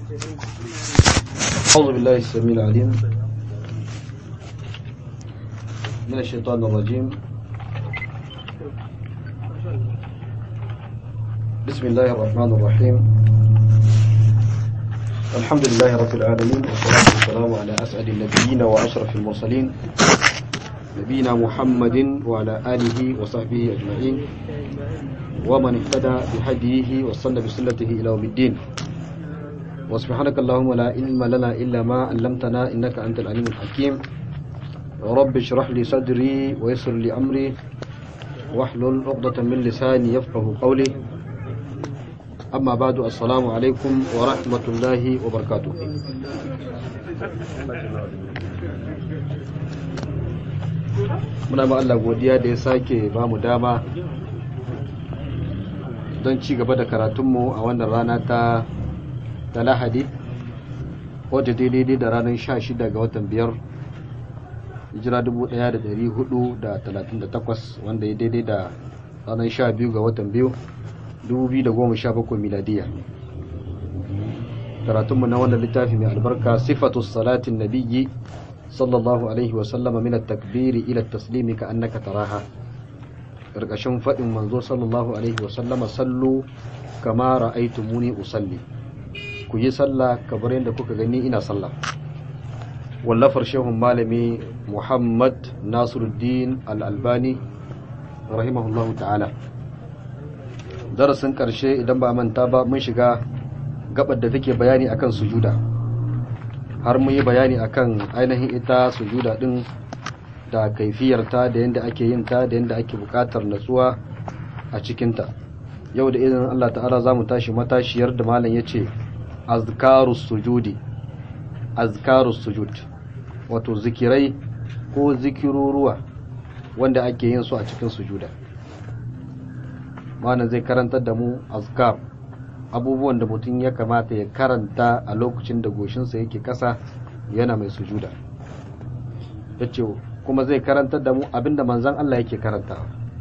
أعوذ بالله السميع العليم من الشيطان الرجيم بسم الله الرحمن الرحيم الحمد لله رب العالمين والصلاة والسلام على أسعد النبيين وأشرف المرسلين نبينا محمد وعلى آله وصحبه أجمعين ومن اهتدى بهديه واستنى بسنته إلى يوم الدين وسبحانك اللهم لا علم لنا إلا ما علمتنا إنك أنت العليم الحكيم رب اشرح لي صدري ويسر لي أمري واحلل عقدة من لساني يفقه قولي أما بعد السلام عليكم ورحمة الله وبركاته muna ma Allah godiya da ya sake ba mu dama don ci gaba da karatunmu a wannan rana ta ta lahadi wadda daidai da ranar 16 ga watan biyar hijira 1438 wanda ya daidai da ranar 12 ga watan biyu 2017 miladiya karatunmu na wannan littafi mai albarka sifatu salatin nabiyyi sallallahu alaihi wasallama min at-takbiri ila at-taslimi ka annaka taraha karkashin fadin manzo sallallahu alaihi wasallama sallu kama ra'aytumuni usalli ku yi sallah kamar yadda kuka gani ina sallah wallafar shehun malami muhammad nasiruddin al-albani rahimahullahu ta'ala darasin karshe idan ba manta ba mun shiga gabar da take bayani akan sujuda har mun yi bayani akan ainihin ita sujuda din da kaifiyarta da yadda ake yin ta da yadda ake bukatar natsuwa a cikinta yau da idan Allah ta'ala za mu tashi matashiyar da malam ya ce azkarus sujudi azkarus sujud wato zikirai ko zikiruruwa wanda ake yin su a cikin sujuda malam zai karantar da mu azkar abubuwan da mutum ya kamata ya karanta a lokacin da goshinsa yake kasa yana mai sujuda ya ce kuma zai karantar da mu abinda manzan Allah yake karantawa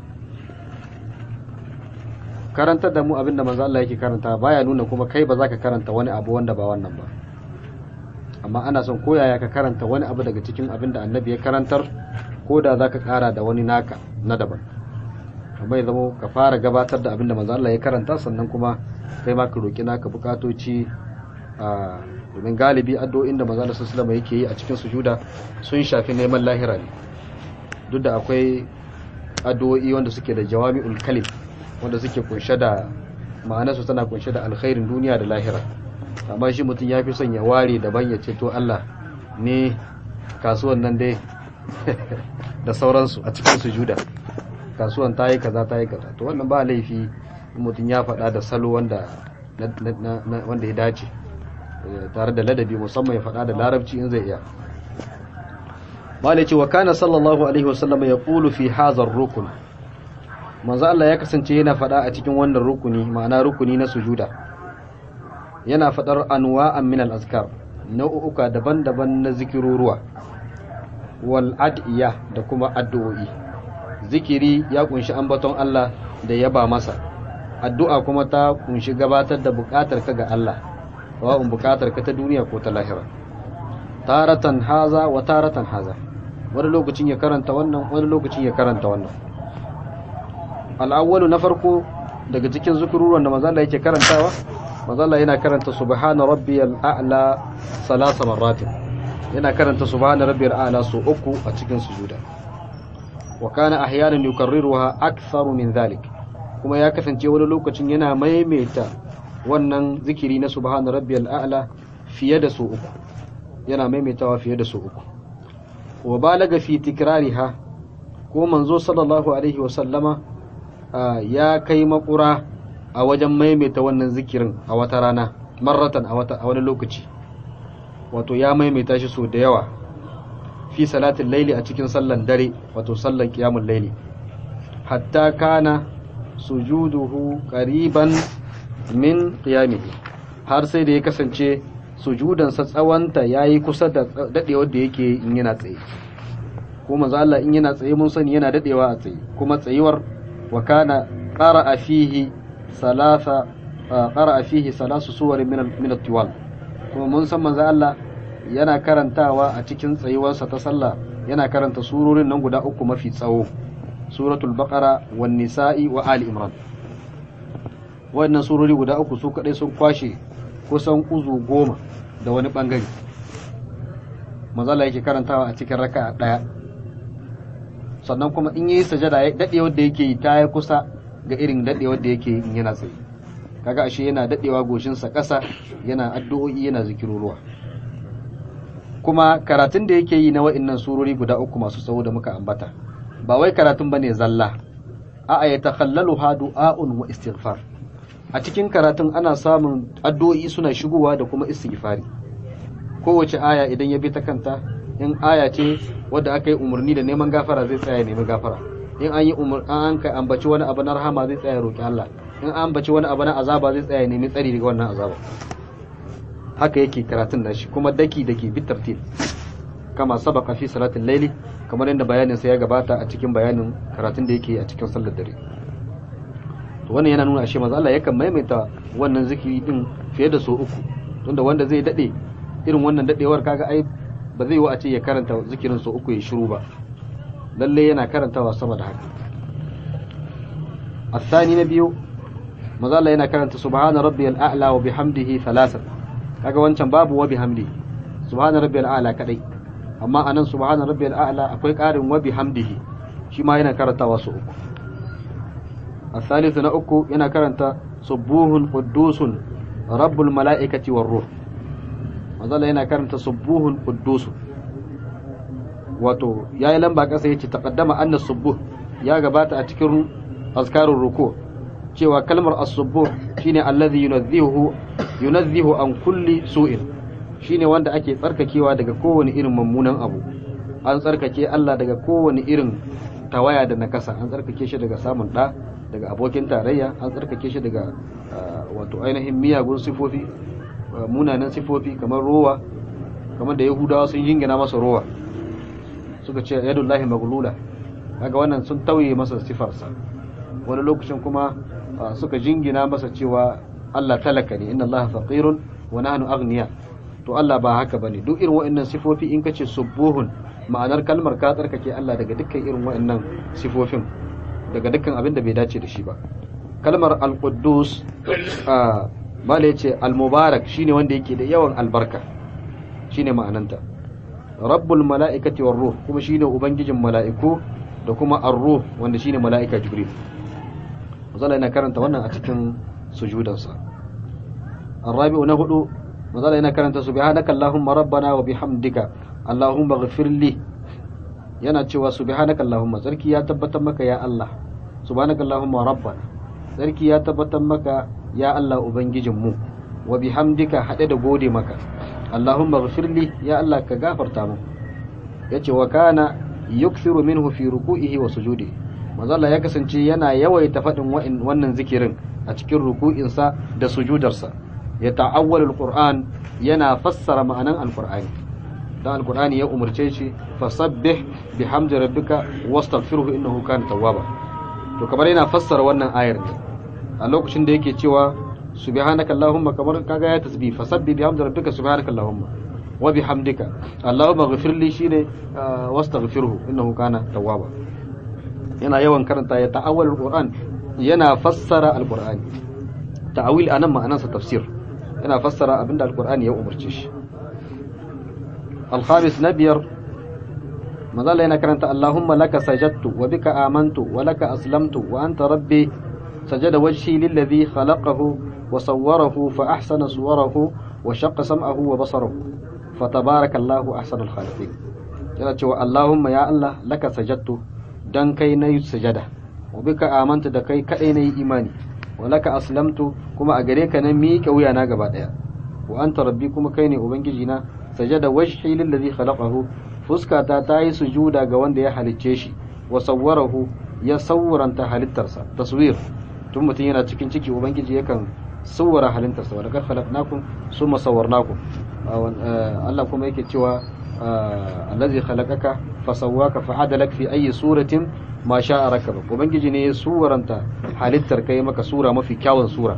karantar da mu abinda manzan Allah yake karantawa baya nuna kuma kai ba za ka karanta wani abu wanda ba wannan ba amma ana son koyaya ka karanta wani abu daga cikin abinda annabi ya karantar ko da za ka kara da wani naka na daban amma ya zama ka fara gabatar da abinda manzan Allah ya karanta sannan kuma kai ma ka roki naka bukatoci a domin galibi addu'o'in da manzo sallallahu yake yi a cikin sujuda sun shafi neman lahira ne duk da akwai addu'o'i wanda suke da jawami'ul kalim wanda suke kunshe da ma'anarsu tana kunshe da alkhairin duniya da lahira amma shi mutum ya fi son ya ware daban ya ce to Allah ne kasuwan nan dai da sauransu a cikin sujuda kasuwan ta yi kaza ta yi kaza to wannan ba laifi mutum ya faɗa da salo wanda wanda ya dace tare da ladabi musamman ya faɗa da larabci in zai iya malai ce wa kana sallallahu alaihi wasallam ya ƙulu fi hazar rukun manzo Allah ya kasance yana faɗa a cikin wannan rukuni ma'ana rukuni na sujuda yana faɗar anwa'an min al-azkar nau'uka daban-daban na zikiruruwa wal ad'iya da kuma addu'o'i zikiri ya kunshi ambaton Allah da yaba masa addu'a kuma ta kunshi gabatar da bukatar ka ga Allah wa'un bukatar ka ta duniya ko ta lahira taratan haza wa taratan haza wani lokacin ya karanta wannan wani lokacin ya karanta wannan al'awwalu na farko daga cikin zukururuwan da mazalla yake karantawa mazalla yana karanta subhana rabbiyal a'la salasa marratin yana karanta subhana rabbiyal a'la su uku a cikin sujuda wa kana ahyanan yukarriruha aktharu min dhalik kuma ya kasance wani lokacin yana maimaita wannan zikiri na subhana rabbiyal a'la fiye da su uku yana maimaitawa fiye da su uku wa balaga fi tikrariha ko manzo sallallahu alaihi wa sallama ya kai makura a wajen maimaita wannan zikirin a wata rana marratan a wata a wani lokaci wato ya maimaita shi so da yawa fi salatin laili a cikin sallan dare wato sallan qiyamul laili hatta kana sujuduhu qariban min qiyamihi har sai da ya kasance sujudansa tsawanta yayi kusa da dadewar da yake in yana tsaye ko manzo Allah in yana tsaye mun sani yana dadewa a tsaye kuma tsayuwar wa kana qara'a fihi salasa qara'a fihi salasu suwarin min min at-tiwal kuma mun san manzo Allah yana karantawa a cikin tsayuwarsa ta sallah yana karanta surorin nan guda uku mafi tsawo suratul baqara wan nisa'i wa ali imran wannan surori guda uku su kadai sun kwashe kusan uzu goma da wani bangare manzala yake karantawa a cikin raka'a daya sannan kuma in yi sajada dadewar da yake yi ta yi kusa ga irin dadewar da yake yi yana tsaye kaga ashe yana dadewa goshinsa ƙasa yana addu'o'i yana zikiruruwa kuma karatun da yake yi na wa'annan surori guda uku masu tsawo da muka ambata ba wai karatun bane zalla a'a ya takhallalu ha du'a'un wa istighfar a cikin karatun ana samun addu'o'i suna shigowa da kuma istighfari kowace aya idan ya bi ta kanta in aya ce wadda aka yi umarni da neman gafara zai tsaya nemi gafara in an yi umar an ka ambaci wani abu na rahama zai tsaya roki Allah in an ambaci wani abu na azaba zai tsaya nemi tsari daga wannan azaba haka yake karatun nashi kuma daki dake bi tartil kama sabaka fi salatin laili kamar yadda bayanin sa ya gabata a cikin bayanin karatun da yake a cikin sallar dare to wannan yana nuna ashe manzo Allah yakan maimaita wannan zikiri din fiye da so uku tunda wanda zai dade irin wannan dadewar kaga ai ba zai yi a ce ya karanta zikirin so uku ya shiru ba lalle yana karantawa sama da haka الثاني نبيو manzo Allah yana karanta subhana rabbiyal a'la wa bihamdihi thalathan kaga wancan babu wa bihamdi subhana rabbiyal a'la kadai amma anan subhana rabbiyal a'la akwai karin wa bihamdihi shi ma yana karantawa su uku الثالث na uku yana karanta subuhun quddusun rabbul mala'ikati war ruh manzala yana karanta subuhun quddusun wato yayi lamba kasa yace taqaddama anna subuh ya gabata a cikin azkarun ruku cewa kalmar as-subuh shine allazi yunazzihu yunazzihu an kulli su'in shine wanda ake tsarkakewa daga kowane irin mummunan abu an tsarkake Allah daga kowane irin tawaya da nakasa an tsarkake shi daga samun da daga abokin tarayya an tsarkake shi daga wato ainihin miyagun sifofi munanan sifofi kamar rowa kamar da yahudawa sun jingina masa rowa suka ce yadullahi maglula kaga wannan sun tauye masa sifarsa wani lokacin kuma suka jingina masa cewa Allah talaka ne inna Allah faqirun wa nahnu aghniya to Allah ba haka bane duk irin wa'annan sifofi in kace subuhun ma'anar kalmar ka tsarkake Allah daga dukkan irin wa'annan sifofin daga dukkan abin da bai dace da shi ba kalmar al-quddus mala yace al-mubarak shine wanda yake da yawan albarka shine ma'ananta rabbul mala'ikati war ruh kuma shine ubangijin mala'iku da kuma ar-ruh wanda shine mala'ika jibril mazala yana karanta wannan a cikin sujudansa الرابع نهدو مازال yana karanta subhanaka allahumma rabbana wa bihamdika allahumma ighfir li yana cewa subhanaka allahumma sarki ya tabbatar maka ya Allah subhanaka allahumma rabbana sarki ya tabbatar maka ya Allah ubangijin mu wa bihamdika hade da gode maka allahumma ighfir li ya Allah ka gafarta mu yace wa kana yukthiru minhu fi ruku'ihi wa sujudihi manzala ya kasance yana yawaita faɗin wannan zikirin a cikin ruku'insa da sujudarsa ya ta'awwalul qur'an yana fassara ma'anan alqur'ani dan alqur'ani ya umurce shi fasabbih bihamdi rabbika wastaghfirhu innahu kana tawwaba to kamar yana fassara wannan ayar ne a lokacin da yake cewa subhanaka allahumma kamar kaga ya tasbih fasabbih bihamdi rabbika subhanaka allahumma wa bihamdika allahumma ighfir li shine wastaghfirhu innahu kana tawwaba yana yawan karanta ya ta'awwal alquran yana fassara alqur'ani ta'awil anan ma'anarsa tafsir yana fassara abinda alqur'ani ya umarce shi الخامس نبير مازال yana karanta Allahumma laka sajadtu wa bika amantu wa laka aslamtu wa anta rabbi sajada wajhi lilladhi khalaqahu wa sawwarahu fa ahsana suwarahu wa shaqqa sam'ahu wa basarahu fatabarakallahu ahsanul khaliqin yana cewa Allahumma ya Allah laka sajadtu dan kai nayi sujada wa bika amantu da kai kadai nayi imani wa laka aslamtu kuma a gare ka na miƙe wuya na gaba daya wa anta rabbi kuma kai ne ubangiji na sajada wajhi lillazi khalaqahu fuskata ta yi sujuda ga wanda ya halicce shi wa sawwarahu ya sawwaranta halittarsa taswir tun mutum yana cikin ciki ubangiji yakan sawwara halittarsa wa laqad khalaqnakum summa sawwarnakum Allah kuma yake cewa allazi khalaqaka fasawwaka fa'adalak fi ayi suratin ma sha'a rakaba ubangiji ne ya suwaranta halittar kai maka sura mafi kyawun sura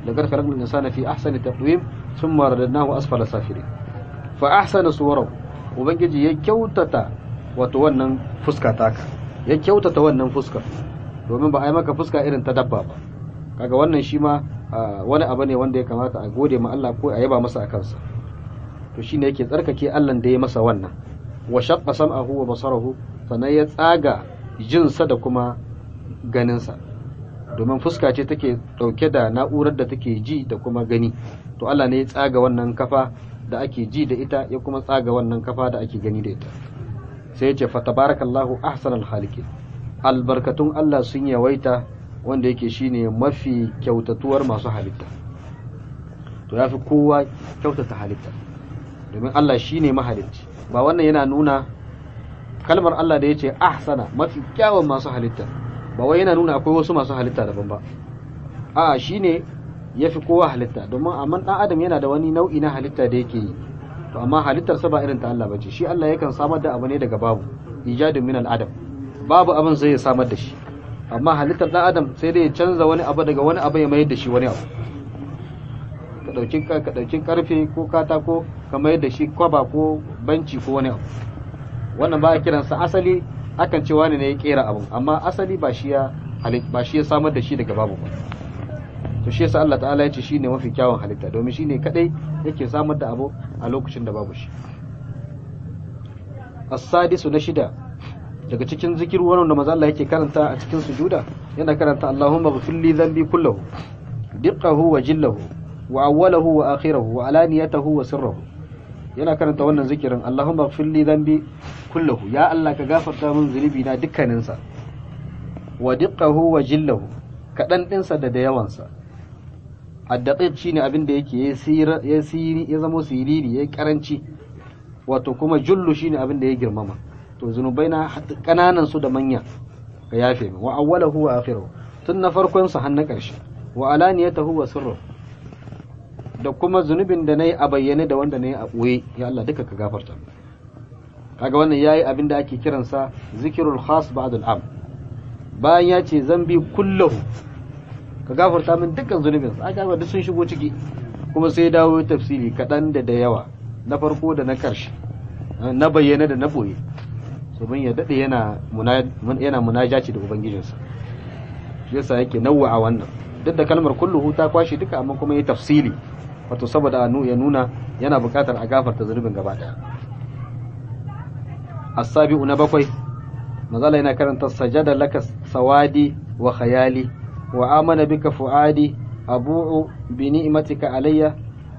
laqad khalaqnal insana fi ahsani taqwim thumma radadnahu asfala safirin fa ahsana suwarahu ubangiji ya kyautata wato wannan fuska taka ya kyautata wannan fuska domin ba a yi maka fuska irin ta dabba ba kaga wannan shi ma wani abu ne wanda ya kamata a gode ma Allah ko a yaba masa a kansa to shine yake tsarkake Allah da ya masa wannan wa shaqqa sam'ahu wa basarahu sannan ya tsaga jinsa da kuma ganinsa domin fuska ce take dauke da na'urar da take ji da kuma gani to Allah ne ya tsaga wannan kafa da ake ji da ita ya kuma tsaga wannan kafa da ake gani da ita sai ya ce fa tabarakallahu ahsanal khaliqin albarkatun Allah sun yawaita wanda yake shine mafi kyautatuwar masu halitta to yafi kowa kyautata halitta domin Allah shine mahalicci ba wannan yana nuna kalmar Allah da yace ahsana mafi kyawun masu halitta ba wai yana nuna akwai wasu masu halitta daban ba a shine yafi kowa halitta domin amma dan adam yana da wani nau'i na halitta da yake yi to amma halittar sa ba irin ta Allah bace shi Allah yakan samar da abu ne daga babu ijadun min al-adam babu abin zai samar da shi amma halittar dan adam sai dai ya canza wani abu daga wani abu ya mayar da shi wani abu ka dauki ka dauki karfe ko katako ka mayar da shi kwaba ko banci ko wani abu wannan ba a kiransa asali akan ce wani ne ya kera abu amma asali ba shi ya ba shi ya samar da shi daga babu ba to shi yasa Allah ta'ala ya ce shine mafi kyawun halitta domin shine kadai yake samar da abu a lokacin da babu shi as-sadisu na shida daga cikin zikiru wannan da manzo Allah yake karanta a cikin sujuda yana karanta Allahumma ghfir li dhanbi kullahu diqqahu wa jillahu wa awwalahu wa akhirahu wa alaniyatahu wa sirrahu yana karanta wannan zikirin Allahumma ghfir li dhanbi kullahu ya Allah ka gafarta min zunubi na dukkanin sa wa diqqahu wa jillahu kadan din sa da da yawan sa addaqiq shine abin da yake ya siri ya zama siriri ya karanci wato kuma jullu shine abin da ya girmama to zunubai na kananan su da manya ka yafe min wa awwalahu wa akhiruhu tun na farkon sa har na karshe wa alaniyatahu wa sirruhu da kuma zunubin da nayi a bayyane da wanda nayi a boye ya Allah duka ka gafarta kaga wannan yayi abin da ake kiransa zikrul khas ba'd al-am bayan ya ce zambi kullahu ka gafarta min dukkan zunubin sa aka duk sun shigo ciki kuma sai dawo tafsiri kadan da da yawa na farko da na karshe na bayyane da na boye domin ya daɗe yana yana munajaci da ubangijinsa shi yasa yake nawwa a wannan duk da kalmar kulluhu ta kwashe duka amma kuma ya tafsili wato saboda ya nuna yana buƙatar a gafarta zunubin gaba ɗaya as-sabi'u na bakwai mazala yana karanta sajada laka sawadi wa khayali wa amana bika fuadi abu'u bi ni'matika alayya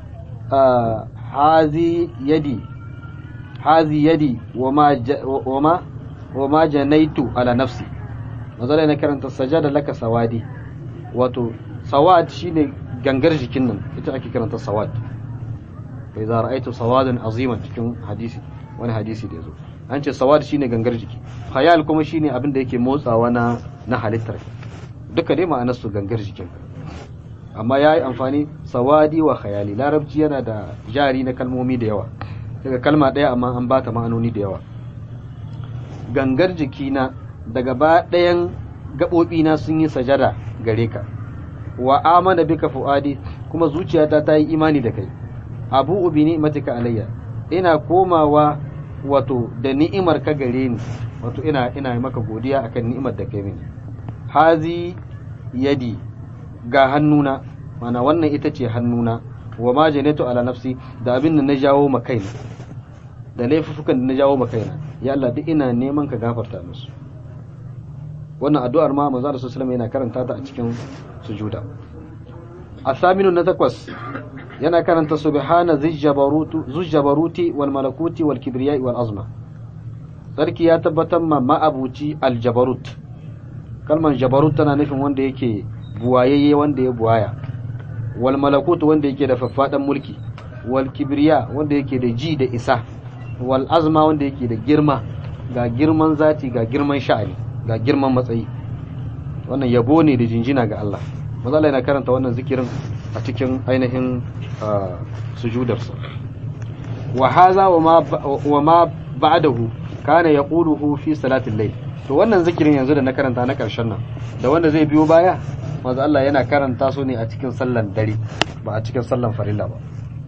hazi yadi hazi yadi wama wama janaitu ala nafsi mazala yana karanta sajada laka sawadi wato sawad shine gangar jikin nan ita ake karanta sawad bai za ra'aitu sawadan aziman cikin hadisi wani hadisi da yazo an ce sawad shine gangar jiki khayal kuma shine abin da yake motsawa na na halittar duka dai ma'anar su gangar jikin amma yayi amfani sawadi wa khayali larabci yana da jari na kalmomi da yawa daga kalma ɗaya amma an bata ma'anoni da yawa gangar jikina daga ba ɗayan gaɓoɓina sun yi sajada gare ka wa amana bika fu'adi kuma zuciyata ta yi imani da kai abu ubi ni'matika alayya ina komawa wato da ni'imar ka gare ni wato ina ina maka godiya akan ni'imar da kai mini hazi yadi ga hannuna mana wannan ita ce hannuna wa ma janatu ala nafsi da abin da na jawo ma kaina da laifukan da na jawo ma kaina ya Allah duk ina neman ka gafarta musu wannan addu'ar ma manzo Allah sallallahu yana karanta ta a cikin sujuda asaminu na takwas yana karanta subhana zijjabarutu zujjabaruti wal malakuti wal kibriya wal azma sarki ya tabbatar ma ma'abuci aljabarut kalman jabarut tana nufin wanda yake buwayayye wanda ya buwaya wal malakut wanda yake da faffadan mulki wal kibriya wanda yake da ji da isa wal azma wanda yake da girma ga girman zati ga girman sha'ani ga girman matsayi wannan yabo ne da jinjina ga Allah maza Allah yana karanta wannan zikirin a cikin ainihin sujudarsa wa haza wa ma ba'dahu kana yaquluhu fi salatil layl to wannan zikirin yanzu da na karanta na karshen nan da wanda zai biyo baya manzo Allah yana karanta su ne a cikin sallan dare ba a cikin sallan farilla ba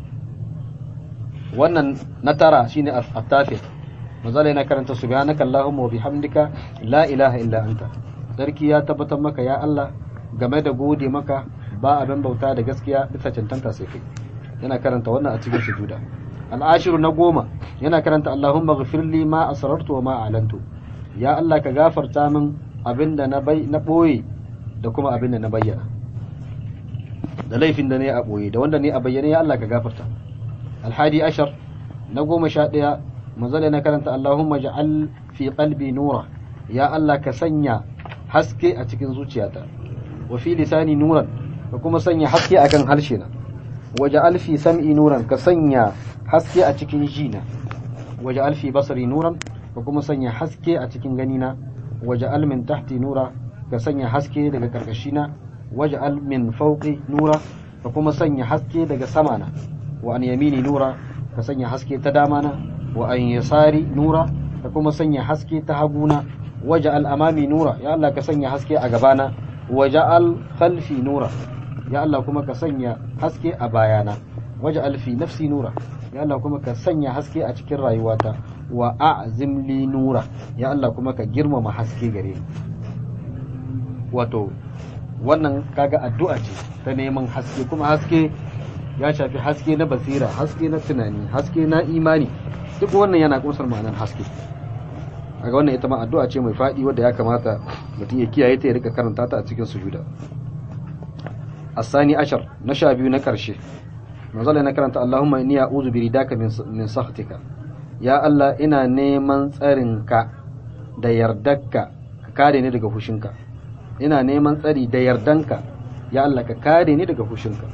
wannan na tara shine at-tafi manzo Allah yana karanta subhanaka allahumma wa bihamdika la ilaha illa anta sarki ya tabbatar maka ya Allah game da gode maka ba abin bauta da gaskiya bisa cancanta sai kai yana karanta wannan a cikin sujuda al'ashiru na goma yana karanta Allahumma ghafirli ma asrartu wa ma a'lantu ya Allah ka gafarta min abinda na bai na boye da kuma abinda na bayyana da laifin da ne a boye da wanda ne a bayyane ya Allah ka gafarta alhadi ashar na goma sha ɗaya manzala na karanta Allahumma ja'al fi qalbi nura ya Allah ka sanya haske a cikin zuciyata wa fi lisani nuran ka kuma sanya haske akan harshe na waje alfi sam'i nuran ka sanya haske a cikin jina waje alfi basari nuran ka kuma sanya haske a cikin ganina waje almin tahti nura ka sanya haske daga karkashina waje almin fauqi nura ka kuma sanya haske daga samana wa an yamini nura ka sanya haske ta damana wa an yasari nura ka kuma sanya haske ta haguna waje al amami nura ya Allah ka sanya haske a gabana waje al khalfi nura ya Allah kuma ka sanya haske a bayana waje alfi nafsi nura ya Allah kuma ka sanya haske a cikin rayuwata wa a'zim li nura ya Allah kuma ka girmama haske gare ni wato wannan kaga addu'a ce ta neman haske kuma haske ya shafi haske na basira haske na tunani haske na imani duk wannan yana kunsar ma'anar haske kaga wannan ita ma addu'a ce mai faɗi wadda ya kamata mutum ya kiyaye ta ya rika karanta ta a cikin sujuda الثاني عشر نشا بيو نكرشي نزل انا كرنت اللهم اني اعوذ برداك من من سخطك يا الله ina neman tsarinka da yardarka ka kare ni daga fushinka ina neman tsari da yardanka ya Allah ka kare ni daga fushinka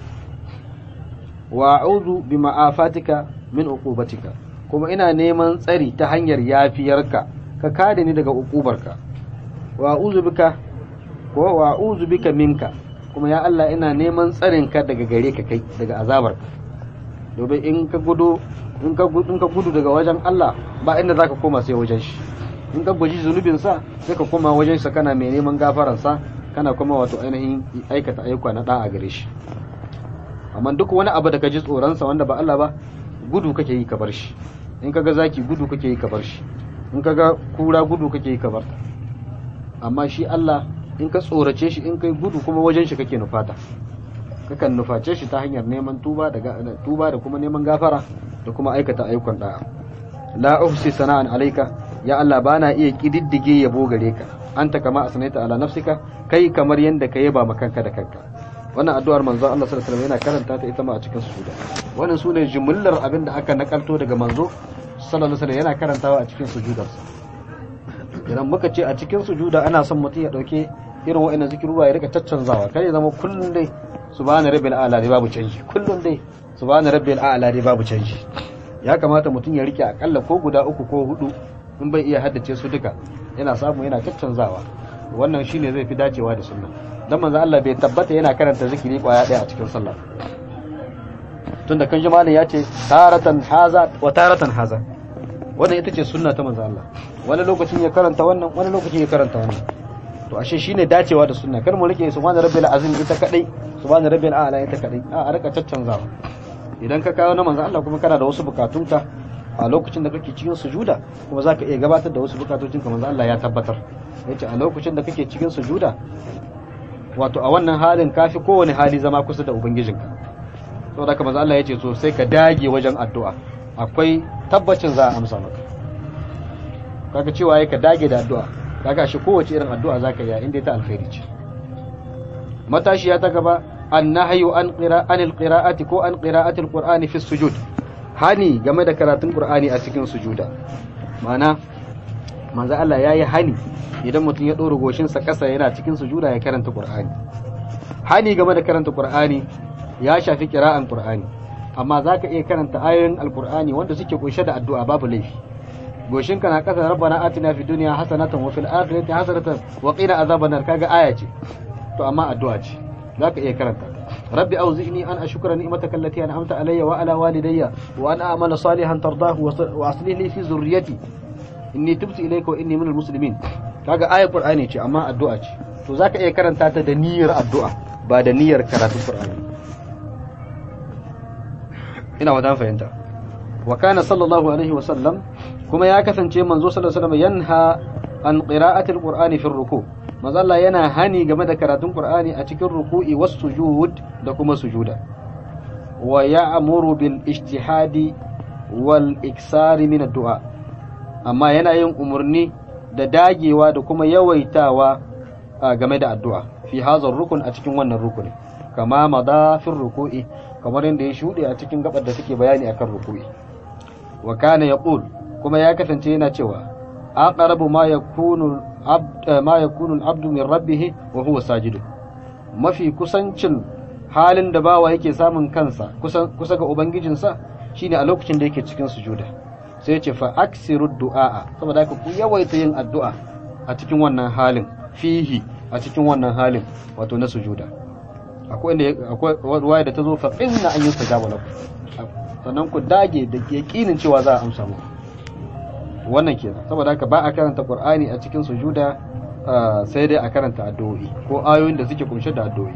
wa a'udhu bi ma'afatika min uqubatika kuma ina neman tsari ta hanyar yafiyarka ka kare ni daga uqubarka wa a'udhu bika ko wa a'udhu bika minka kuma ya Allah ina neman tsarinka daga gare ka kai daga azabar domin in ka gudu in ka gudu in ka gudu daga wajen Allah ba inda zaka koma sai wajen shi in ka guji zunubin sa sai ka koma wajen sa kana mai neman gafaran sa kana kuma wato ainihin aikata ayyuka na da'a gare shi amma duk wani abu da ka ji tsoron sa wanda ba Allah ba gudu kake yi ka bar shi in kaga zaki gudu kake yi ka bar shi in kaga kura gudu kake yi ka bar amma shi Allah in ka tsorace shi in kai gudu kuma wajen shi kake nufata kakan nuface shi ta hanyar neman tuba da tuba da kuma neman gafara da kuma aikata ayyukan da'a la uhsi sana'an alayka ya Allah bana iya kididdige yabo gare ka anta kama asnaita ala nafsika kai kamar yanda ka yaba ma kanka da kanka wannan addu'ar manzo Allah sallallahu alaihi wasallam yana karanta ta ita ma a cikin sujuda wannan sune jumlar abin da aka nakalto daga manzo sallallahu alaihi wasallam yana karantawa a cikin sujudarsa idan muka ce a cikin sujuda ana son mutum ya dauke irin wa'annan zikirura ya rika caccanzawa kai ya zama kullun dai subhana rabbil a'la dai babu canji kullun dai subhana rabbil a'la dai babu canji ya kamata mutum ya rike akalla ko guda uku ko hudu in bai iya haddace su duka yana samu yana caccanzawa wannan shine zai fi dacewa da sunna dan manzo Allah bai tabbata yana karanta zikiri kwaya daya a cikin sallah tunda kan jama'a ya ce taratan haza wa taratan haza wannan ita ce sunna ta manzo Allah wani lokacin ya karanta wannan wani lokacin ya karanta wannan to ashe shine dacewa da sunna kar mu rike subhana rabbil azim ita kadai subhana rabbil a'la ita kadai a a rika caccanzawa idan ka kawo na manzo Allah kuma kana da wasu bukatunka a lokacin da kake cikin sujuda kuma zaka iya gabatar da wasu bukatocinka manzo Allah ya tabbatar yace a lokacin da kake cikin sujuda wato a wannan halin kafi kowane hali zama kusa da ubangijinka saboda haka manzo Allah yace so sai ka dage wajen addu'a akwai tabbacin za a amsa maka kaga cewa ka dage da addu'a kaga shi kowace irin addu'a zaka yi inda ta alkhairi ce matashiya ta gaba annahyu an qira'anil qira'ati ko an qira'atil qur'ani fi sujud hani game da karatun qur'ani a cikin sujuda ma'ana manzo Allah yayi hani idan mutum ya dora goshin sa kasa yana cikin sujuda ya karanta qur'ani hani game da karanta qur'ani ya shafi qira'an qur'ani amma zaka iya karanta ayoyin alqur'ani wanda suke kunshe da addu'a babu laifi goshinka na kasa rabbana atina fid dunya hasanatan wa fil akhirati hasanatan wa qina azaban nar kaga aya ce to amma addu'a ce zaka iya karanta rabbi auzi'ni an ashkura ni'mataka allati an'amta alayya wa ala walidayya wa an a'mala salihan tardahu wa aslih li fi zurriyyati inni tubtu ilayka wa inni minal muslimin kaga ayar qur'ani ce amma addu'a ce to to zaka iya karanta ta da niyyar addu'a ba da niyyar karatun qur'ani ina wadan fahimta wa kana sallallahu alaihi wa sallam kuma ya kasance manzo sallallahu alaihi wasallam yanha an qira'atil qur'ani fi ruku manzo Allah yana hani game da karatun qur'ani a cikin ruku'i was sujud da kuma sujuda wa ya'muru bil ijtihadi wal iksari min addu'a amma yana yin umarni da dagewa da kuma yawaitawa game da addu'a fi hazar rukun a cikin wannan rukuni kama madafin ruku'i kamar yadda ya shuɗe a cikin gabar da take bayani akan ruku'i wa kana yaqul kuma ya kasance yana cewa aqrabu ma yakunu ma yakunu al-abdu min rabbih wa huwa sajid mafi kusancin halin da bawa yake samun kansa kusa ga ubangijinsa shine a lokacin da yake cikin sujuda sai ce fa aksiru du'a saboda haka ku yawaita yin addu'a a cikin wannan halin fihi a cikin wannan halin wato na sujuda akwai inda akwai ruwaya da ta zo fa inna an yustajaba lakum sannan ku dage da yakinin cewa za a amsa muku wannan kenan saboda haka ba a karanta qur'ani a cikin sujuda sai dai a karanta addu'o'i ko ayoyin da suke kunshe da addu'o'i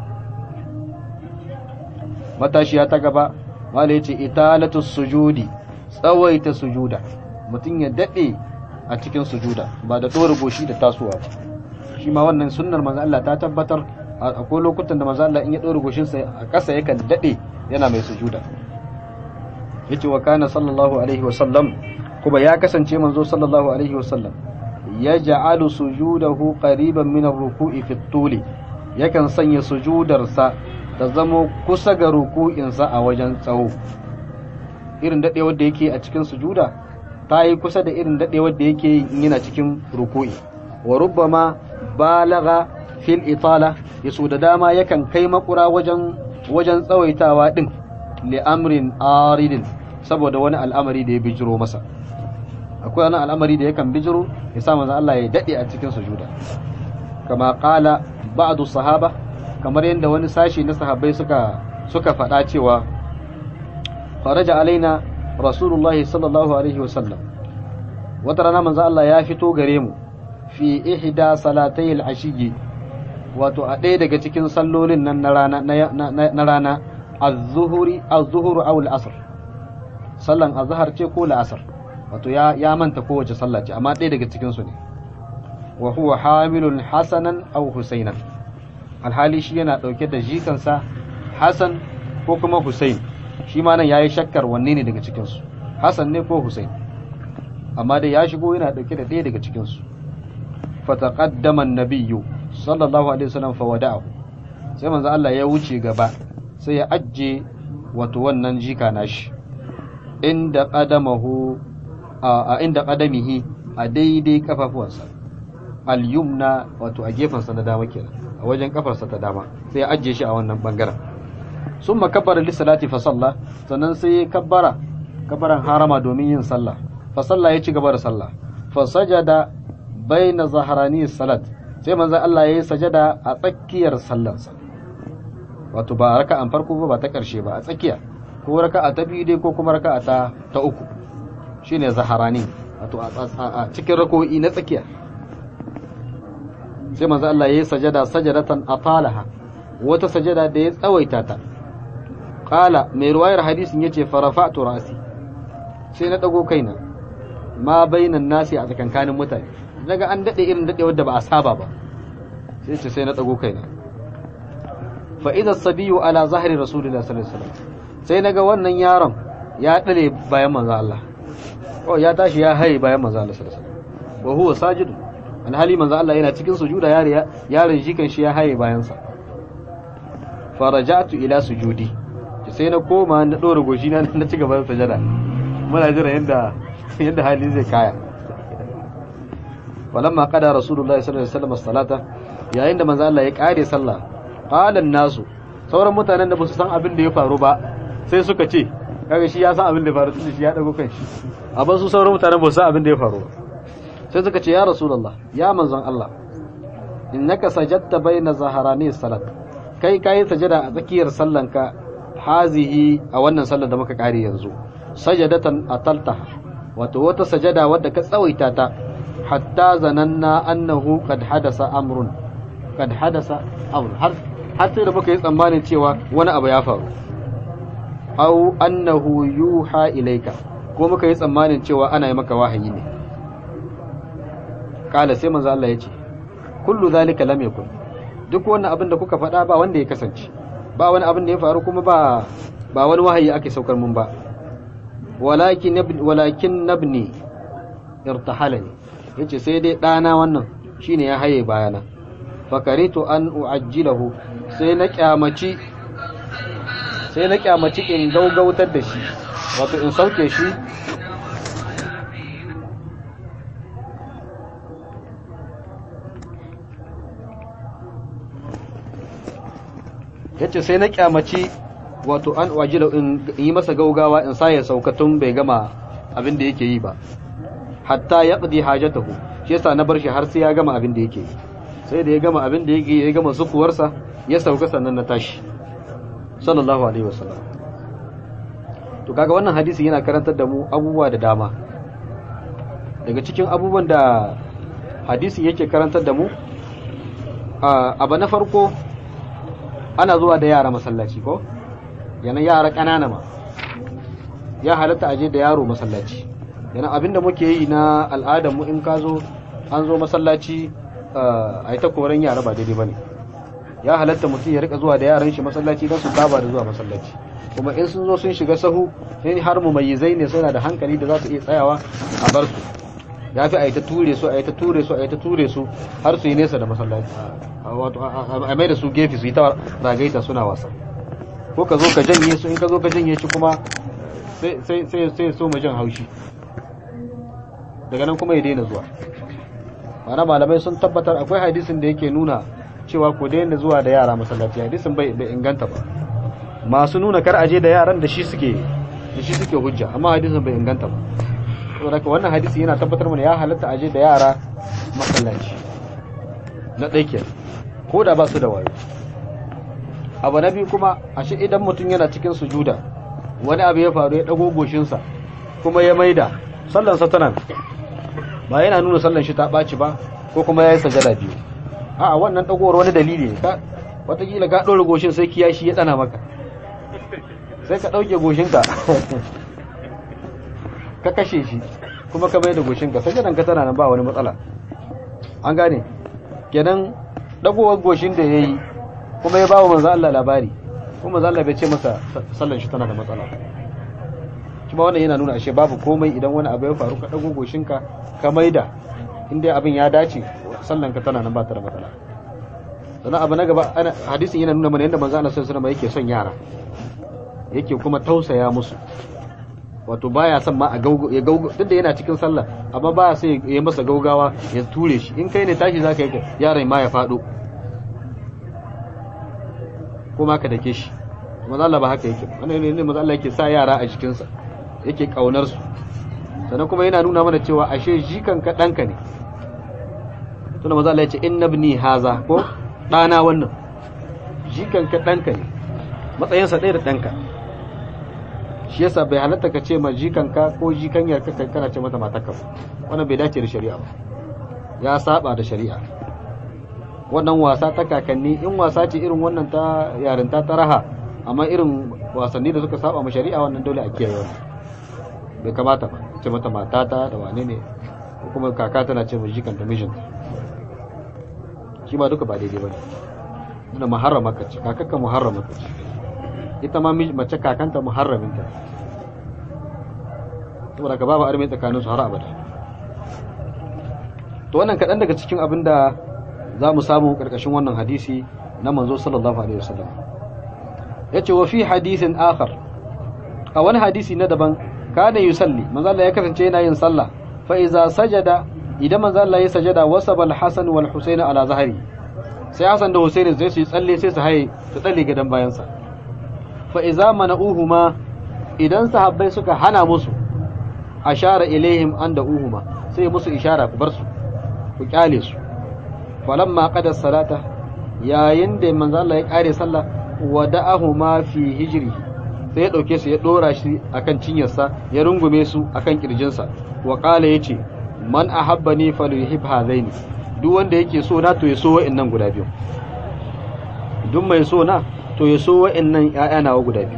matashiya ta gaba mala yace italatu sujudi tsawaita sujuda mutum ya dade a cikin sujuda ba da dora goshi da tasowa ba shi ma wannan sunnar manzo Allah ta tabbatar akwai lokutan da manzo Allah in ya dora goshin sa a ƙasa yakan dade yana mai sujuda yace wa kana sallallahu alaihi wa sallam kuma ya kasance manzo sallallahu alaihi wa sallam yaj'alu sujudahu qariban min ar-ruku'i fi at-tuli yakan sanya sujudarsa ta zamo kusa ga ruku'insa a wajen tsawo irin daɗewar da yake a cikin sujuda ta yi kusa da irin daɗewar da yake yana cikin ruku'i wa rubbama balaga fil itala ya so da dama yakan kai makura wajen wajen tsawaitawa din li amrin aridin saboda wani al'amari da ya bijiro masa akwai wani al'amari da yakan bijiro ya sa manzo Allah ya daɗe a cikin sujuda kama qala ba'du sahaba kamar yadda wani sashi na sahabbai suka suka faɗa cewa faraja alaina rasulullahi sallallahu alaihi wasallam wata rana manzo Allah ya fito gare mu fi ihda salatai al-ashiyyi wato a ɗaya daga cikin sallolin nan na rana na rana az-zuhuri az-zuhuru aw al-asr sallan azhar ce ko al-asr wato ya ya manta kowace sallah ce amma ɗaya daga cikin su ne wa huwa hamilun hasanan aw husainan alhali shi yana ɗauke da jikansa Hassan ko kuma Hussein shi ma nan yayi shakkar wanne ne daga cikin su Hassan ne ko Hussein amma dai ya shigo yana ɗauke da ɗaya daga cikin su fataqaddama an-nabiyyu sallallahu alaihi wasallam fa wada'ahu sai manzo Allah ya wuce gaba sai ya ajje wato wannan jika nashi inda qadamahu a inda qadamihi a daidai kafafuwansa al-yumna wato a gefensa na dama kenan a wajen kafarsa ta dama sai ya ajiye shi a wannan bangaren sun makabbara lissalati fa salla sannan sai ya kabbara kabbaran harama domin yin sallah fa salla ya ci gaba da sallah fa sajada baina zaharani salat sai manzon Allah ya yi sajada a tsakiyar sallarsa wato ba raka'an farko ba ba ta karshe ba a tsakiya ko raka'a ta biyu dai ko kuma raka'a ta ta uku shine zaharani wato a cikin rako'i na tsakiya sai manzo Allah yayi sajada sajadatan atalaha wata sajada da ya tsawaita ta qala mai ruwayar hadisin yace farafa'tu ra'si sai na dago kaina ma bainan nasi a tsakankanin mutane daga an dade irin dade wanda ba a saba ba sai ce sai na dago kaina fa idza sabiyu ala zahri rasulillahi sallallahu alaihi wasallam sai naga wannan yaron ya dale bayan manzo Allah oh ya tashi ya haye bayan manzo Allah sallallahu alaihi wasallam wa huwa sajidun alhali manzo Allah yana cikin sujuda yaron shi kan shi ya haye bayansa farajatu ila sujudi sai na koma na dora goshi na na ci gaba da sajada muna jira yanda yanda hali zai kaya walamma qada rasulullahi sallallahu alaihi wasallam salata yayin da manzo Allah ya kare sallah qala nasu sauran mutanen da ba su san abin da ya faru ba sai suka ce kaga shi ya san abin da ya faru tunda shi ya dago kan shi amma su sauran mutanen ba su san abin da ya faru ba sai suka ce ya rasulullah ya manzon Allah innaka sajadta baina zaharani salat kai kai sajada a tsakiyar sallanka hazihi a wannan sallar da muka kare yanzu sajadatan ataltaha wato wata sajada wadda ka tsawaita ta hatta zananna annahu qad hadasa amrun kad hadasa amr har har sai da muka yi tsammanin cewa wani abu ya faru aw annahu yuha ilayka ko muka yi tsammanin cewa ana yi maka wahayi ne kala sai manzo Allah ya ce kullu zalika lam yakun duk wannan abin da kuka faɗa ba wanda ya kasance ba wani abin da ya faru kuma ba ba wani wahayi ake saukar mun ba walakin walakin nabni irtahalani yace sai dai ɗana wannan shine ya haye bayana fakaritu an uajjilahu sai na kyamaci sai na kyamaci in gaugautar da shi wato in sauke shi yace sai na kyamaci wato an wajila in yi masa gaugawa in sa ya sauka tun bai gama abin da yake yi ba hatta ya qadi hajatahu shi yasa na bar shi har sai ya gama abin da yake yi sai da ya gama abin da yake ya gama sukuwarsa ya sauka sannan na tashi sallallahu alaihi wasallam to kaga wannan hadisi yana karantar da mu abubuwa da dama daga cikin abubuwan da hadisi yake karantar da mu abu na farko ana zuwa da yara masallaci ko yana yara ƙanana ma ya halatta aje da yaro masallaci yana abinda muke yi na al'adar mu in ka zo an zo masallaci a yi ta koren yara ba daidai ba ne ya halatta mutum ya rika zuwa da yaran shi masallaci don su saba da zuwa masallaci kuma in sun zo sun shiga sahu in har mu mai zai ne suna da hankali da za su iya tsayawa a bar su ya fi a yi ta ture su a yi ta ture su a yi ta ture su har su yi nesa da masallaci wato a mai da su gefe su yi ta ragaita suna wasa ko ka zo ka janye su in ka zo ka janye shi kuma sai sai so mu jan haushi daga nan kuma ya daina zuwa mana malamai sun tabbatar akwai hadisin da yake nuna cewa ku daina zuwa da yara masallaci hadisin bai inganta ba masu nuna kar aje da yaran da shi suke da shi suke hujja amma hadisin bai inganta ba saboda wannan hadisi yana tabbatar mana ya halatta aje da yara masallaci na ɗaike ko da ba su da wayo abu na biyu kuma ashe idan mutum yana cikin sujuda wani abu ya faru ya ɗago goshinsa kuma ya maida sallansa tana ba yana nuna sallan shi ta ɓaci ba ko kuma ya yi sajada biyu a wannan ɗagowar wani dalili ne watakila ka ɗora goshin sai kiyashi ya ɗana maka sai ka ɗauke goshinka ka kashe shi kuma ka bai da goshinka sajadan ka tana nan ba wani matsala an gane kenan ɗagowar goshin da ya yi kuma ya ba wa manzo Allah labari kuma manzo Allah bai ce masa sallan shi tana da matsala kuma wannan yana nuna ashe babu komai idan wani abu ya faru ka dago goshinka ka maida inda abin ya dace sallan ka tana nan ba ta da matsala sannan abu na gaba hadisin yana nuna mana yadda manzo Allah sallallahu alaihi yake son yara yake kuma tausaya musu wato baya son ma a gaugo ya gaugo duk da yana cikin sallah amma baya sai ya masa gaugawa ya ture shi in kai ne tashi zaka yi yaron ma ya fado kuma ka dake shi manzo Allah ba haka yake wannan ne manzo Allah yake sa yara a jikinsa yake kaunar su sannan kuma yana nuna mana cewa ashe jikan ka danka ne tunda manzo Allah ya ce inna ibni haza ko dana wannan jikan ka danka ne matsayin sa ɗaya da danka shi yasa bai halatta ka ce ma jikan ka ko jikanyar ka kana ce mata matarka wannan bai dace da shari'a ba ya saba da shari'a wannan wasa ta kakanni in wasa ce irin wannan ta yarinta ta raha amma irin wasanni da suka saba ma shari'a wannan dole a kiyaye wannan bai kamata ba ce mata matata da wane ne ko kuma kaka tana ce mai jikanta mijinta shi ba duka ba daidai ba ne wanda muharrama ka ce kakakka muharrama ka ce ita ma mace kakanta muharraminta saboda ka babu armi tsakanin su har abada to wannan kaɗan daga cikin abin da za mu samu ƙarƙashin wannan hadisi na manzo sallallahu alaihi wasallam ya ce wa fi hadisin akhar a wani hadisi na daban kana yusalli manzo Allah ya kasance yana yin sallah fa iza sajada idan manzo Allah ya sajada wasaba al-hasan wal husayn ala zahri sai hasan da husayn zai su tsalle sai su haye su tsalle gadan bayan sa fa iza mana'uhuma idan sahabbai suka hana musu ashara ilaihim an da uhuma sai musu ishara ku bar su ku kyale su falamma qada salata yayin da manzo Allah ya kare sallah wada'ahuma fi hijri sai ya dauke su ya dora shi akan cinyarsa ya rungume su akan kirjinsa wa qala yace man ahabbani falyuhib hadaini duk wanda yake so na to ya so wa'annan guda biyu duk mai so na to ya so wa'annan ƴaƴa nawa guda biyu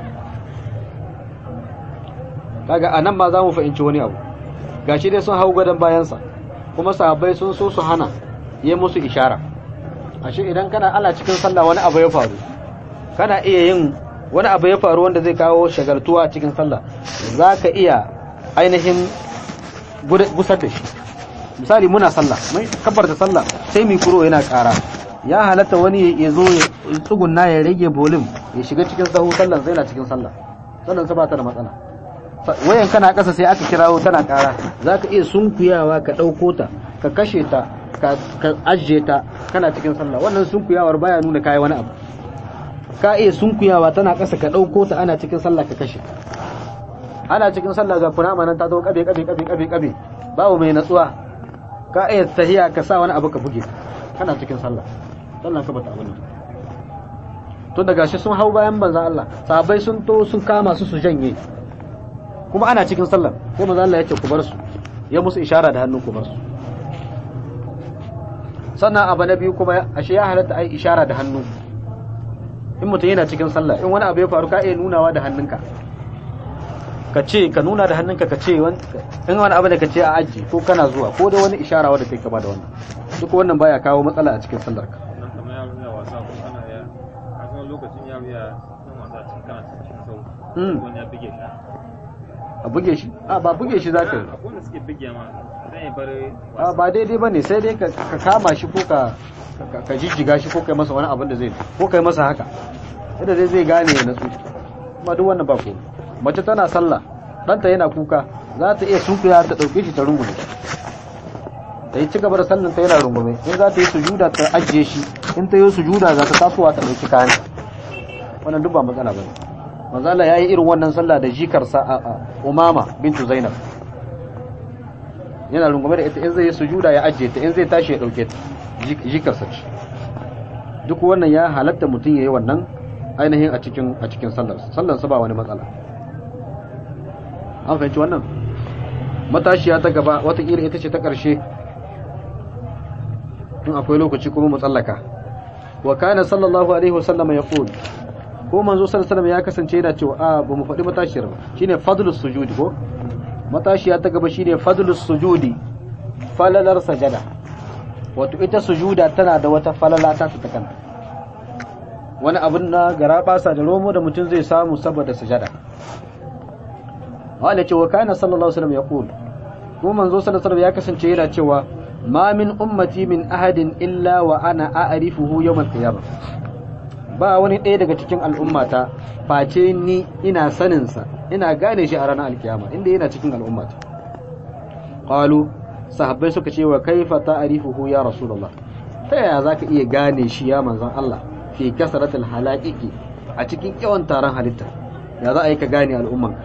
kaga anan ma za mu fahimci wani abu gashi dai sun hau gadon bayansa kuma sahabbai sun so su hana yi musu ishara ashe idan kana ala cikin sallah wani abu ya faru kana iya yin wani abu ya faru wanda zai kawo shagaltuwa cikin sallah za ka iya ainihin gusar da shi misali muna sallah mai kabbar da sallah sai mikro yana ƙara ya halatta wani ya zo ya tsugunna ya rage bolim ya shiga cikin sahu sallan sai na cikin sallah sallan sa ba ta da matsala wayan kana ƙasa sai aka kirawo tana ƙara za ka iya sunkuyawa ka ɗauko ta ka kashe ta ka ajiye ta kana cikin sallah wannan sunkuyawar baya nuna kayi wani abu ka iya sunkuyawa tana ƙasa ka ɗauko ta ana cikin sallah ka kashe ana cikin sallah ga kunama nan ta zo kabe kabe kabe kabe kabe babu mai natsuwa ka iya tahiya ka sa wani abu ka buge kana cikin sallah sallah ka bata abin to daga shi sun hau bayan banzan Allah sahabbai sun to sun kama su su janye kuma ana cikin sallah ko manzo Allah ya ce ku bar su ya musu ishara da hannu ku bar su sannan abu na biyu kuma ashe ya halatta ai ishara da hannu in mutum yana cikin sallah in wani abu ya faru ka iya nunawa da hannunka ka ce ka nuna da hannunka ka ce in wani abu da ka ce a aji ko kana zuwa ko da wani ishara wadda kai kama da wannan duk wannan baya kawo matsala a cikin sallar ka nan kamar yaro ya wasa ko kana ya a kuma lokacin yaro ya san wasa cikin kana cikin sau wani ya bige shi a buge shi a ba buge shi zaka yi akwai wanda suke bige ma zai yi bar a ba daidai bane sai dai ka ka kama shi ko ka ka- ka jijjiga shi ko kai masa wani abin da zai ko kai masa haka yadda dai zai gane ya natsu kuma duk wannan ba ko mace tana sallah ɗanta yana kuka za ta iya sunkuya ta ɗauke shi ta rungume ta yi ci gaba da sallan ta yana rungume in za ta yi sujuda ta ajiye shi in ta yi sujuda za ta tasowa ta ɗauki kayan wannan duk ba matsala bane manzo Allah yayi irin wannan sallah da jikarsa a a Umama bintu Zainab yana rungume da ita in zai yi sujuda ya ajiye ta in zai tashi ya dauke ta Jik- jikarsa ce duk wannan ya halatta mutum yayi wannan ainihin a cikin a cikin sallar sallar sa ba wani matsala an fahimci wannan matashiya ta gaba watakila ita ce ta ƙarshe in akwai lokaci kuma mu tsallaka wa kana sallallahu alaihi wasallam ya qul ko manzo sallallahu alaihi wasallam ya kasance yana cewa a ba mu faɗi matashiyar ba shine fadlus sujudi ko matashiya ta gaba shine fadlus sujudi falalar sajada wato ita sujuda tana da wata falala ta ta kanta wani abin na garabasa da romo da mutum zai samu saboda sajada wala ce wa kana sallallahu alaihi wasallam yaqul ko manzo sallallahu alaihi wasallam ya kasance yana cewa ma min ummati min ahadin illa wa ana a'rifuhu yawm al-qiyamah ba wani ɗaya daga cikin al'ummata face ni ina sanin sa ina gane shi a ranar alkiyama inda yana cikin al'ummata qalu sahabbai suka ce wa kaifa ta'rifuhu ya rasulullah ta yaya zaka iya gane shi ya manzon Allah fi kasratil halaiqi a cikin yawan taron halitta ya za a yi ka gane al'ummanka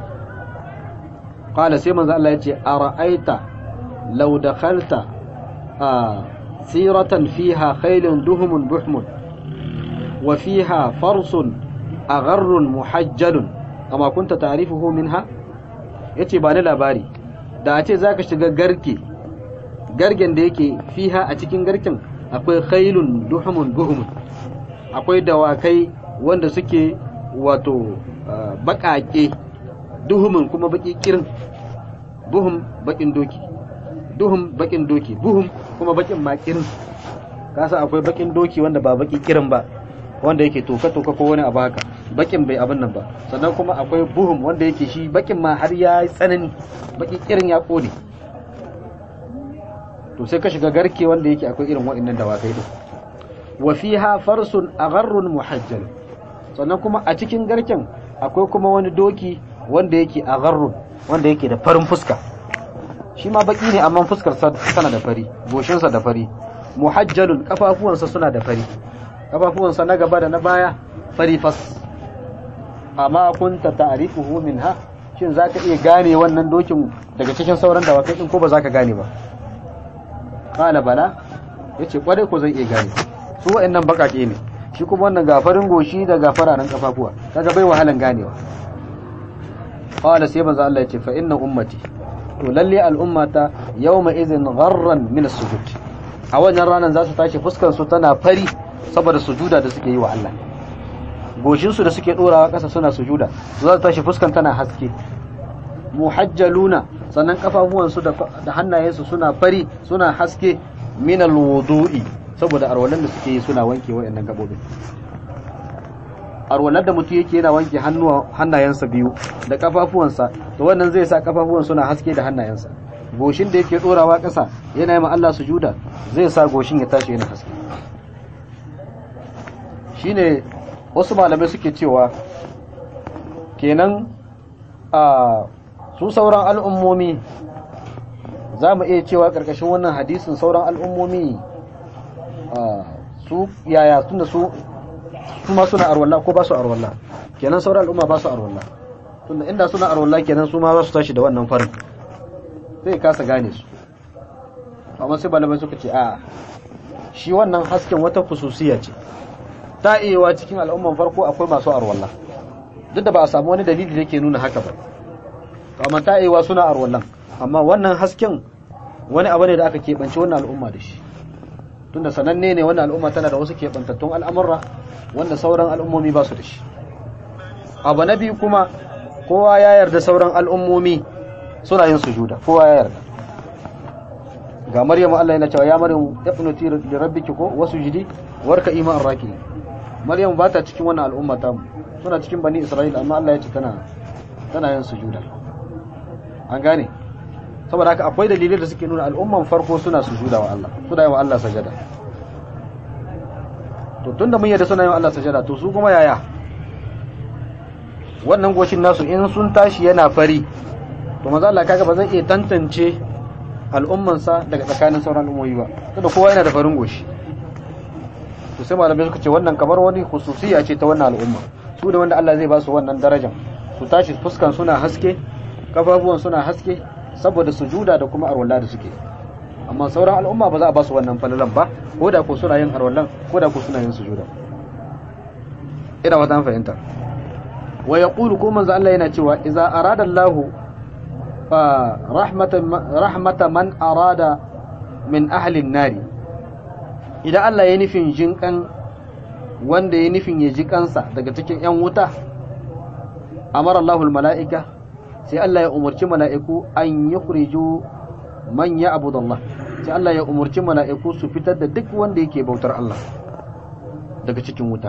qala sai manzo Allah yace ara'aita law dakhalta siratan fiha khaylun duhumun buhmun wa fiha farsun agharrun muhajjalun amma kunta ta'rifuhu minha yace ba ni labari da a ce zaka shiga garke gargen da yake fiha a cikin garken akwai khaylun duhumun buhmun akwai dawakai wanda suke wato baƙaƙe duhumin kuma baki kirin buhum bakin doki duhum bakin doki buhum kuma bakin makirin kasa akwai bakin doki wanda ba baki kirin ba wanda yake toka toka ko wani abu haka bakin bai abin nan ba sannan kuma akwai buhum wanda yake shi bakin ma har ya yi tsanani baki kirin ya kone to sai ka shiga garke wanda yake akwai irin waɗannan dawakai din wa fiha farsun agharrun muhajjal sannan kuma a cikin garken akwai kuma wani doki wanda yake agharrun wanda yake da farin fuska shi ma baki ne amma fuskar sana da fari goshinsa da fari muhajjalun kafafuwansa suna da fari kafafuwansa na gaba da na baya fari fas amma kunta ta'rifuhu minha shin zaka iya gane wannan dokin daga cikin sauran dawakai din ko ba zaka gane ba qala bala yace kwarai ko zan iya gane su wa'annan bakake ne shi kuma wannan gafarin goshi da gafaranan kafafuwa kaga bai wahalan ganewa qala sai manzo Allah yace fa inna ummati to lalle al'ummata yawma idhin gharran min as-sujud a wannan ranar za su tashi fuskan su tana fari saboda sujuda da suke yi wa Allah goshin su da suke dorawa ƙasa suna sujuda za su tashi fuskan tana haske muhajjaluna sannan kafafuwan su da hannayen su suna fari suna haske min alwudu'i saboda arwalan da suke yi suna wanke wayannan gabobin arwalar da mutum yake yana wanke hannayensa biyu da kafafuwansa to wannan zai sa kafafuwan suna haske da hannayensa goshin da yake dorawa ƙasa yana yi ma Allah sujuda zai sa goshin ya tashi yana haske shine wasu malamai suke cewa kenan a su sauran al'ummomi za mu iya cewa ƙarƙashin wannan hadisin sauran al'ummomi su yaya tunda su kuma suna arwallah ko ba su arwallah kenan sauran al'umma ba su arwallah tunda inda suna arwallah kenan su ma za su tashi da wannan farin sai kasa gane su amma sai malamai suka ce a shi wannan hasken wata khususiya ce ta iyawa cikin al'umman farko akwai masu arwallah duk da ba a samu wani dalili da yake nuna haka ba to amma ta iyawa suna arwallah amma wannan hasken wani abu ne da aka keɓance wannan al'umma da shi tunda sananne ne wannan al'umma tana da wasu keɓantattun al'amurra wanda sauran al'ummomi ba su da shi abu na biyu kuma kowa ya yarda sauran al'ummomi suna yin sujuda kowa ya yarda ga maryam Allah yana cewa ya maryam ibnuti li rabbiki ko wasujudi warka iman raki maryam ba ta cikin wannan al'umma ta suna cikin bani isra'ila amma Allah ya ce tana tana yin sujuda an gane saboda haka akwai dalilai da suke nuna al'umman farko suna sujuda wa Allah suna yi wa Allah sajada to tunda mun yarda suna yi wa Allah sajada to su kuma yaya wannan goshin nasu in sun tashi yana fari to maza Allah kaga ba zai iya tantance al'ummansa daga tsakanin sauran al'ummomi ba tunda kowa yana da farin goshi to sai malamai suka ce wannan kamar wani khususiya ce ta wannan al'umma su da wanda Allah zai ba su wannan darajar su tashi fuskan suna haske kafafuwan suna haske saboda sujuda da kuma arwalla da suke amma sauran al'umma ba za a ba su wannan falalan ba ko da ko suna yin arwallan ko da ko suna yin sujuda ina wata fahimta wa yaqulu ko manzo Allah yana cewa idza arada Allahu fa rahmatan rahmata man arada min ahli an-nari idan Allah ya nufin jinkan wanda ya nufin ya ji kansa daga cikin yan wuta amara Allahul mala'ika sai Allah ya umarci mala'iku an yukhriju man ya'budu Allah sai Allah ya umarci mala'iku su fitar da duk wanda yake bautar Allah daga cikin wuta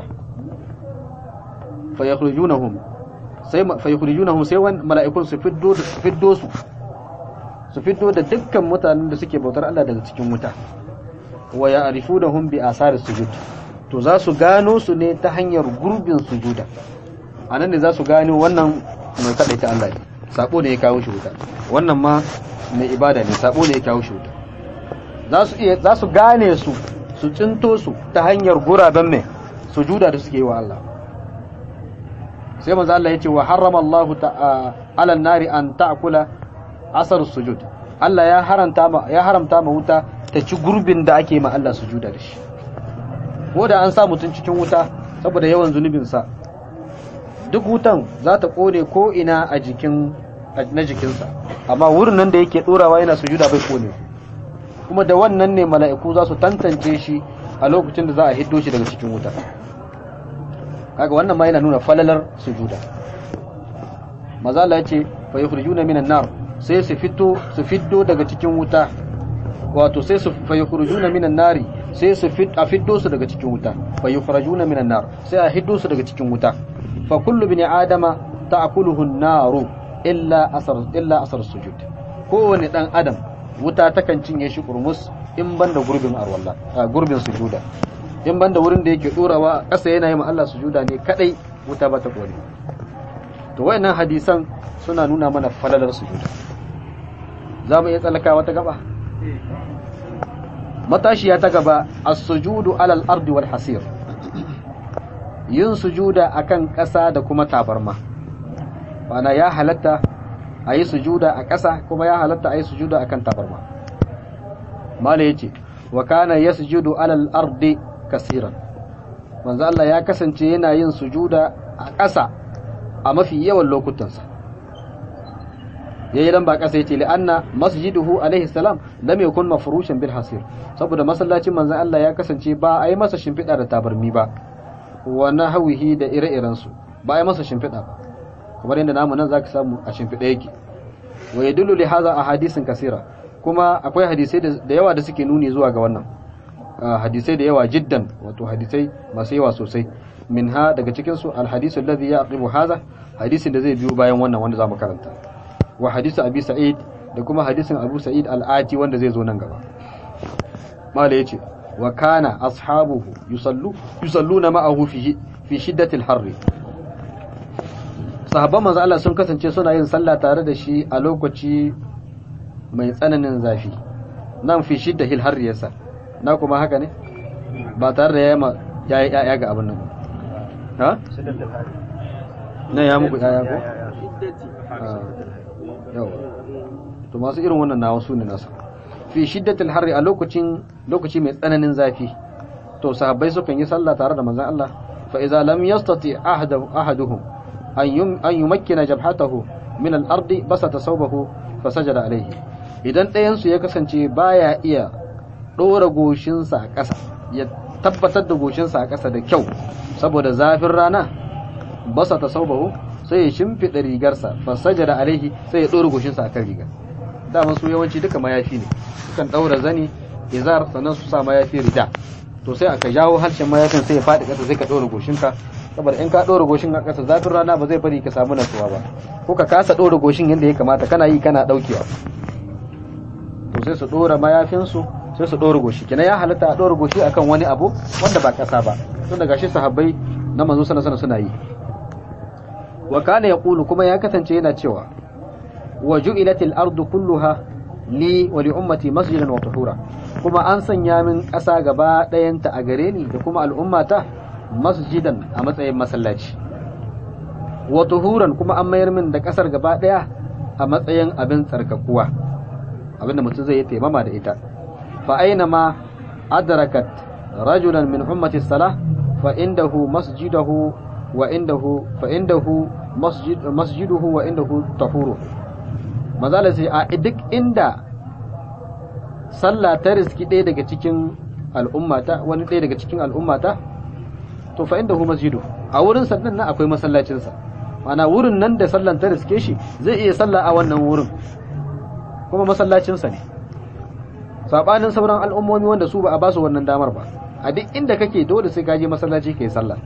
fa yakhrijunahum sai fa yakhrijunahum sai wan mala'ikun su fiddo su fiddo su su fiddo da dukkan mutanen da suke bautar Allah daga cikin wuta wa ya'rifunahum bi asari sujud to za su gano su ne ta hanyar gurbin sujuda anan ne za su gano wannan mai kadaita Allah ne sabo ne ya kawo shi wuta wannan ma mai ibada ne sabo ne ya kawo shi wuta za su iya za su gane su su tsinto su ta hanyar guraben mai sujuda da suke yi wa Allah sai manzo Allah ya ce wa harrama Allah ta'ala nari an ta'kula asar sujud Allah ya haramta ma ya haramta ma wuta ta ci gurbin da ake ma Allah sujuda da shi ko da an sa mutun cikin wuta saboda yawan zunubin sa duk wutan za ta kone ko ina a jikin na jikinsa amma wurin nan da yake dorawa yana sujuda bai kone kuma da wannan ne mala'iku za su tantance shi a lokacin da za a hiddo shi daga cikin wuta kaga wannan ma yana nuna falalar sujuda maza Allah ya ce fa yukhrijuna minan nar sai su fito su fiddo daga cikin wuta wato sai su fa yukhrijuna minan nari sai su fit a fiddo su daga cikin wuta fa yukhrajuna minan nar sai a hiddo su daga cikin wuta fa kullu bini adama ta'kuluhu an-naru illa asar illa asar sujud kowane dan adam wuta takan cinye shi kurmus in banda gurbin arwalla gurbin sujuda in banda wurin da yake dorawa ƙasa yana yi ma Allah sujuda ne kadai wuta ba ta kone to wayannan hadisan suna nuna mana falalar sujuda za mu iya tsallaka wata gaba matashiya ta gaba as-sujudu alal ardi wal hasir yin sujuda akan ƙasa da kuma tabarma bana ya halatta a yi sujuda a ƙasa kuma ya halatta a yi sujuda akan tabarma mala yace wa kana yasjudu alal ardi kasiran manzo Allah ya kasance yana yin sujuda a ƙasa a mafi yawan lokutansa yayi dan ba kasa yace li anna masjiduhu alaihi salam lam yakun mafrushan bil hasir saboda masallacin manzon Allah ya kasance ba a yi masa shimfiɗa da tabarmi ba wa nahwihi da ire-iren su ba a yi masa shimfiɗa ba kamar yadda namu nan zaka samu a shimfiɗa yake wa yadullu li hadha ahadisin kasira kuma akwai hadisai da yawa da suke nuni zuwa ga wannan hadisai da yawa jiddan wato hadisai masu yawa sosai minha daga cikin su alhadisu alladhi yaqibu hadha hadisin da zai biyo bayan wannan wanda zamu karanta wa hadisu abi sa'id da kuma hadisin abu sa'id al-ati wanda zai zo nan gaba mala yace wa kana ashabuhu yusallu yusalluna ma'ahu fi fi shiddatil harri sahabban manzo Allah sun kasance suna yin sallah tare da shi a lokaci mai tsananin zafi nan fi shiddatil harri yasa na kuma haka ne ba tare da yayama yayi yaya ga abin nan ha nan ya muku yaya ko yau to masu irin wannan na wasu ne nasa fi shiddatil harri a lokacin lokaci mai tsananin zafi to sahabbai sukan yi sallah tare da manzon Allah fa idza lam yastati ahadu ahaduhum an yum an yumakkina jabhatahu min al-ardi basata sawbahu fa sajada alayhi idan ɗayan su ya kasance baya iya dora goshinsa a ƙasa ya tabbatar da goshinsa a ƙasa da kyau saboda zafin rana basata sawbahu sai ya shimfiɗa rigarsa fa sajada alaihi sai ya dora goshinsa akan rigar dama su yawanci duka mayafi ne sukan daura zani izar sannan su sa mayafi rida to sai aka jawo harshen mayafin sai ya faɗi ƙasa sai ka ɗora goshinka saboda in ka ɗora goshin a ƙasa zafin rana ba zai bari ka samu nasuwa ba ko ka kasa ɗora goshin yadda ya kamata kana yi kana ɗaukewa to sai su ɗora mayafinsu sai su ɗora goshi kenan ya halatta a ɗora goshi akan wani abu wanda ba ƙasa ba tun daga shi sahabbai na manzo sana sana suna yi wa kana yaqulu kuma ya kasance yana cewa wa ju'ilatil ardu kulluha li wa li ummati masjidan wa tuhura kuma an sanya min ƙasa gaba ɗayanta a gare ni da kuma al'ummata masjidan a matsayin masallaci wa tuhuran kuma an mayar min da ƙasar gaba ɗaya a matsayin abin tsarkakuwa abinda mutum zai yi taimama da ita fa aina ma adrakat rajulan min ummati salah fa indahu masjidahu wa indahu fa indahu masjid masjiduhu wa indahu tahuru mazala sai a duk inda sallah ta riski ɗaya daga cikin al'ummata wani ɗaya daga cikin al'ummata to fa inda hu masjidu a wurin sannan nan akwai masallacinsa mana wurin nan da sallan ta riske shi zai iya sallah a wannan wurin kuma masallacinsa ne sabanin sauran al'ummomi wanda su ba a basu wannan damar ba a duk inda kake dole sai ka je masallaci kai sallah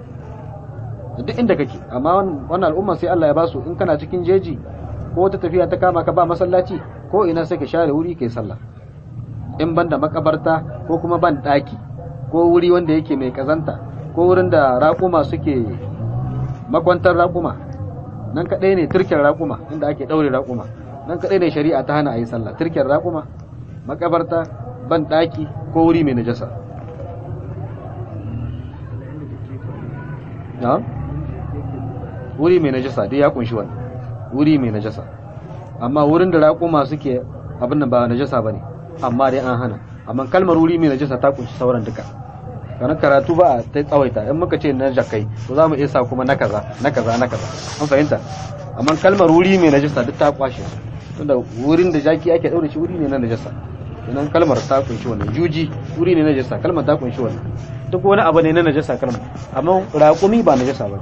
duk inda kake amma wannan al'umma sai Allah ya basu in kana cikin jeji ko wata tafiya ta kama ka ba masallaci ko ina sai ka share wuri kai sallah in ban da makabarta ko kuma ban daki ko wuri wanda yake mai kazanta ko wurin da raƙuma suke makwantar raƙuma nan kaɗai ne turken raƙuma inda ake ɗaure raƙuma nan kaɗai ne shari'a ta hana a yi sallah turken raƙuma makabarta ban daki ko wuri mai najasa na'am wuri mai najasa dai ya kunshi wannan wuri mai najasa amma wurin da raƙuma suke abin nan ba najasa bane amma dai an hana amma kalmar wuri mai najasa ta kunshi sauran duka kana karatu ba ta tsawaita in muka ce na jakai to za mu iya sa kuma na kaza na kaza na kaza an fahimta amma kalmar wuri mai najasa duk ta kwashe tunda wurin da jaki ake daure shi wuri ne na najasa idan kalmar ta kunshi wannan juji wuri ne na najasa kalmar ta kunshi wannan duk wani abu ne na najasa kalmar amma raƙumi ba najasa ba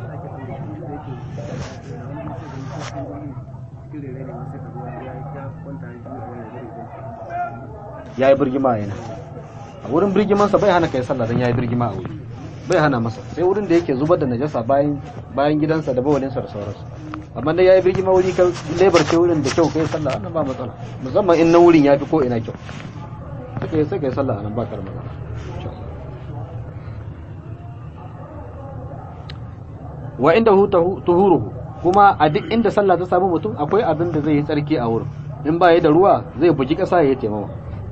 ya yi birgima yana a wurin birgimansa bai hana kai sallah don ya yi birgima a wuri bai hana masa sai wurin da yake zubar da najasa bayan bayan gidansa da bawalinsa da sauransu amma dai ya yi birgima wuri ka lebar ce wurin da kyau kai sallah wannan ba matsala musamman in na wurin ya fi ko ina kyau suka yi sai kai sallah anan ba karama wa inda hu tuhuruhu kuma a duk inda sallah ta samu mutum akwai abin da zai yi tsarki a wurin in ba ya da ruwa zai buji ƙasa ya yi taimawa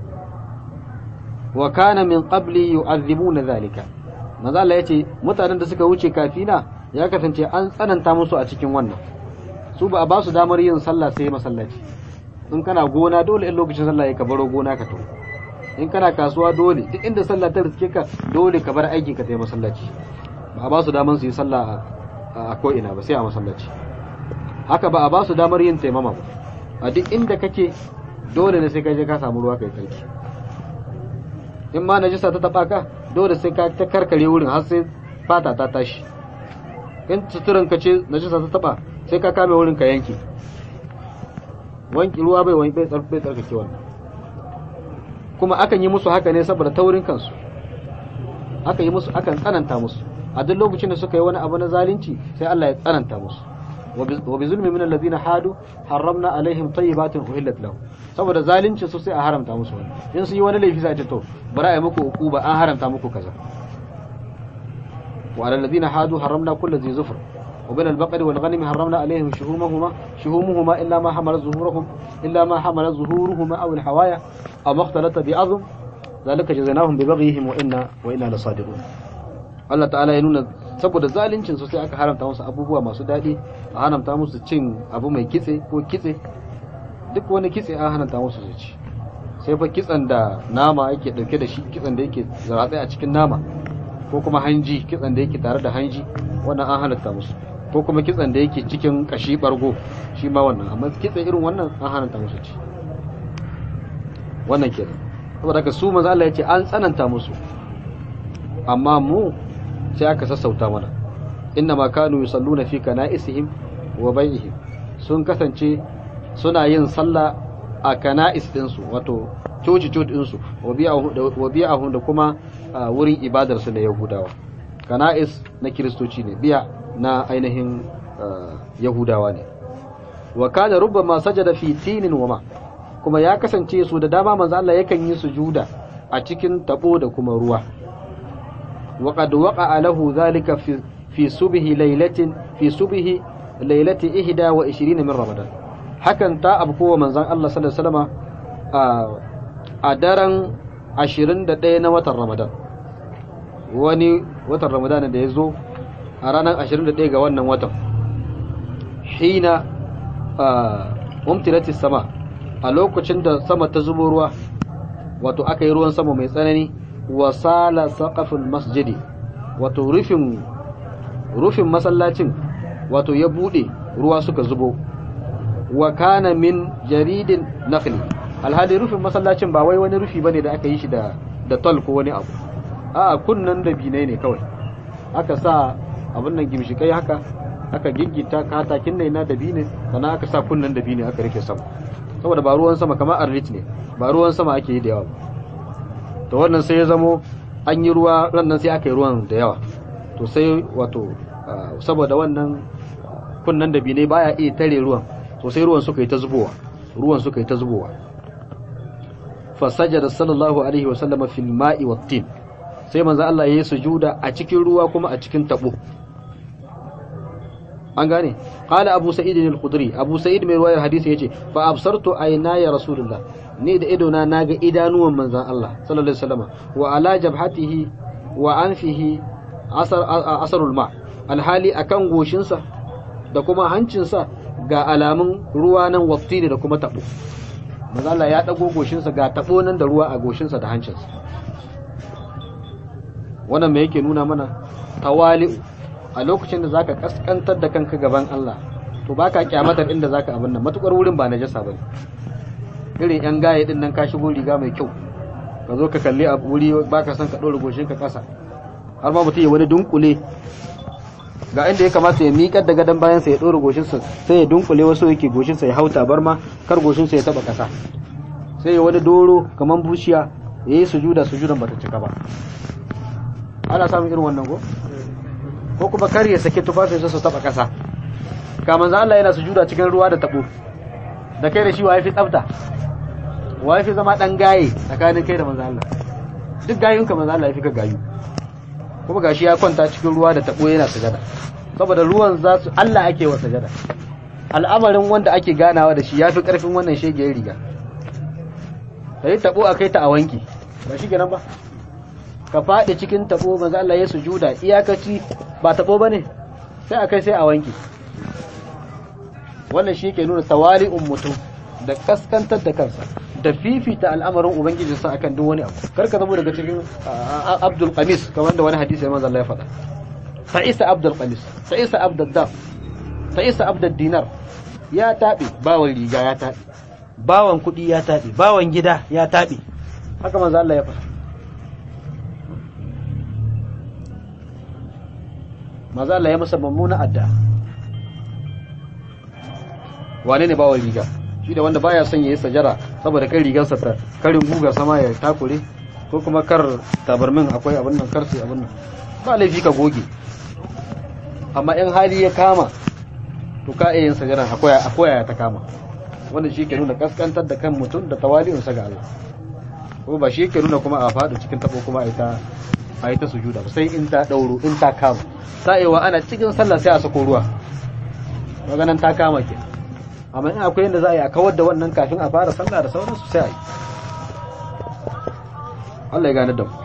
wa kana min qabli yu'adhibuna zalika manzo Allah yace mutanen da suka wuce kafina ya kasance an tsananta musu a cikin wannan su ba a ba su damar yin sallah sai masallaci in kana gona dole in lokacin sallah ya ka baro gona ka tafi in kana kasuwa dole duk inda sallah ta riske ka dole ka bar aikin ka sai masallaci ba a ba su damar su yi sallah a ko ina ba sai a masallaci haka ba a ba su damar yin taimama ba a duk inda kake dole ne sai ka je ka samu ruwa kai tsarki in ma najisa ta taba ka dole sai ka ta karkare wurin har sai fata ta tashi in suturan ka ce najisa ta taba sai ka kame wurin ka yanke wanki ruwa bai wani bai tsarkake wannan kuma akan yi musu haka ne saboda taurin kansu aka yi musu akan tsananta musu a duk lokacin da suka yi wani abu na zalunci sai Allah ya tsananta musu wa bi zulmi min alladhina hadu harramna alaihim tayyibatin uhillat lahum saboda zalunci su sai a haramta musu wani in su yi wani laifi sai a ce to bari a yi muku uquba an haramta muku kaza wa alal ladina hadu harramna kulli dhi zufr wa min al-baqari wal ghanami harramna alaihim shuhumahuma shuhumuhuma illa ma hamala zuhuruhum illa ma hamala zuhuruhuma aw al-hawaya aw makhtalata bi azm zalika jazainahum bi baghihim wa inna wa inna lasadiqun Allah ta'ala ya nuna saboda zalincin su sai aka haramta musu abubuwa masu daɗi a haramta musu cin abu mai kitse ko kitse duk wani kitse an haramta musu su ci sai fa kitsen da nama yake dauke da shi kitsen da yake zaratsai a cikin nama ko kuma hanji kitsen da yake tare da hanji wannan an halatta musu ko kuma kitsen da yake cikin kashi bargo shi ma wannan amma kitse irin wannan an haramta musu ci wannan kenan saboda haka su manzo Allah ya ce an tsananta musu amma mu sai aka sassauta mana inna ma kanu yusalluna fi kana'isihim wa bai'ihim sun kasance suna yin sallah a kana'is ɗinsu wato coci coci ɗinsu wa biya'ahum da kuma wurin ibadar su na yahudawa kana'is na kiristoci ne biya na ainihin yahudawa ne wa kana rubbama sajada fi tinin wa ma kuma ya kasance su da dama manzo Allah yakan yi sujuda a cikin tabo da kuma ruwa وقد وقع له ذلك في في صبح ليلة في صبح ليلة إحدى وعشرين من رمضان hakan ta abko wa manzon Allah sallallahu alaihi wasallam a daren 21 na watan Ramadan wani watan Ramadan da ya zo a ranar 21 ga wannan watan hina umtilatis sama a lokacin da sama ta zubo ruwa wato aka yi ruwan sama mai tsanani wasala saqaful masjidi wato rufin rufin masallacin wato ya bude ruwa suka zubo wa kana min jaridin nakhli alhali rufin masallacin ba wai wani rufi bane da aka yi shi da da tol ko wani abu a kunnan da binai ne kawai aka sa abin nan gimshikai haka aka giggita katakin nai na dabine sannan aka sa kunnan dabine aka rike sama saboda ba ruwan sama kamar arlit ne ba ruwan sama ake yi da yawa ba to wannan sai ya zamo an yi ruwa rannan sai aka yi ruwan da yawa to sai wato saboda wannan kunnan da bine baya iya tare ruwan to sai ruwan suka yi ta zubowa ruwan suka yi ta zubowa fa sajada sallallahu alaihi wa sallama fil ma'i wat tin sai manzo Allah ya yi sujuda a cikin ruwa kuma a cikin tabo an gane qala abu sa'id al-khudri abu sa'id mai ruwayar hadisi yace fa absartu ayna ya rasulullah ni da idona naga idanuwan manzon Allah sallallahu alaihi wasallam wa ala jabhatihi wa anfihi asar asarul ma alhali akan goshinsa da kuma hancinsa ga alamun ruwa nan wattini da kuma tabo manzon Allah ya dago goshinsa ga tabo nan da ruwa a goshinsa da hancinsa wannan me yake nuna mana tawali'u a lokacin da zaka kaskantar da kanka gaban Allah to baka kyamatar inda zaka abin nan matukar wurin ba najasa bane irin yan gaye din nan ka shigo riga mai kyau ka zo ka kalli a wuri baka son ka dora goshin ka kasa har ma mutum ya wani dunkule ga inda ya kamata ya miƙar da gadon bayan sa ya dora goshin sa sai ya dunkule wasu yake goshin sa ya hauta bar ma kar goshin sa ya taba kasa sai ya wani doro kaman bushiya yayi sujuda sujudan bata cika ba ana samun irin wannan ko ko kuma kar ya sake tufafinsa su taba kasa ka manzo Allah yana sujuda cikin ruwa da tabo da kai da shi wa yafi tsafta wa yafi zama dan gaye tsakanin kai da manzo Allah duk gayun ka manzo Allah yafi ka gayu kuma gashi ya kwanta cikin ruwa da tabo yana sujada saboda ruwan za su Allah ake wa sujada al'amarin wanda ake ganawa da shi yafi karfin wannan shege riga sai tabo akai ta a wanki ba shi kenan ba ka faɗi cikin tabo manzo Allah ya sujuda iyakaci ba tabo bane sai a kai sai a wanke wannan shi ke nuna tawali'un mutum da kaskantar da kansa da fifita al'amarin ubangiji sa akan duk wani abu karka zama daga cikin Abdul Qamis kamar da wani hadisi ya manzo Allah ya faɗa Sa'isa Abdul Qamis Sa'isa Abdul Daf ta isa abdad dinar ya taɓe bawan riga ya taɓe bawan kuɗi ya taɓe bawan gida ya taɓe haka manzo Allah ya faɗa manzo Allah ya masa mummuna adda wane ne bawan riga shi da wanda baya son yayi sajara saboda kai rigarsa ta karin guga sama ya takure ko kuma kar tabarmin akwai abin nan kar sai abin nan ba laifi ka goge amma in hali ya kama to ka iya yin sajara akwai akwai ta kama wanda shi ke nuna kaskantar da kan mutum da tawali'unsa ga Allah ko ba shi ke nuna kuma a faɗi cikin tabo kuma a ita a ita sujuda sai in ta dauro in ta kama sa'iwa ana cikin sallah sai a sako ruwa maganan ta kama ke amma in akwai yadda za a yi a kawar da wannan kafin a fara sallah da sauransu sai a yi Allah ya gane da mu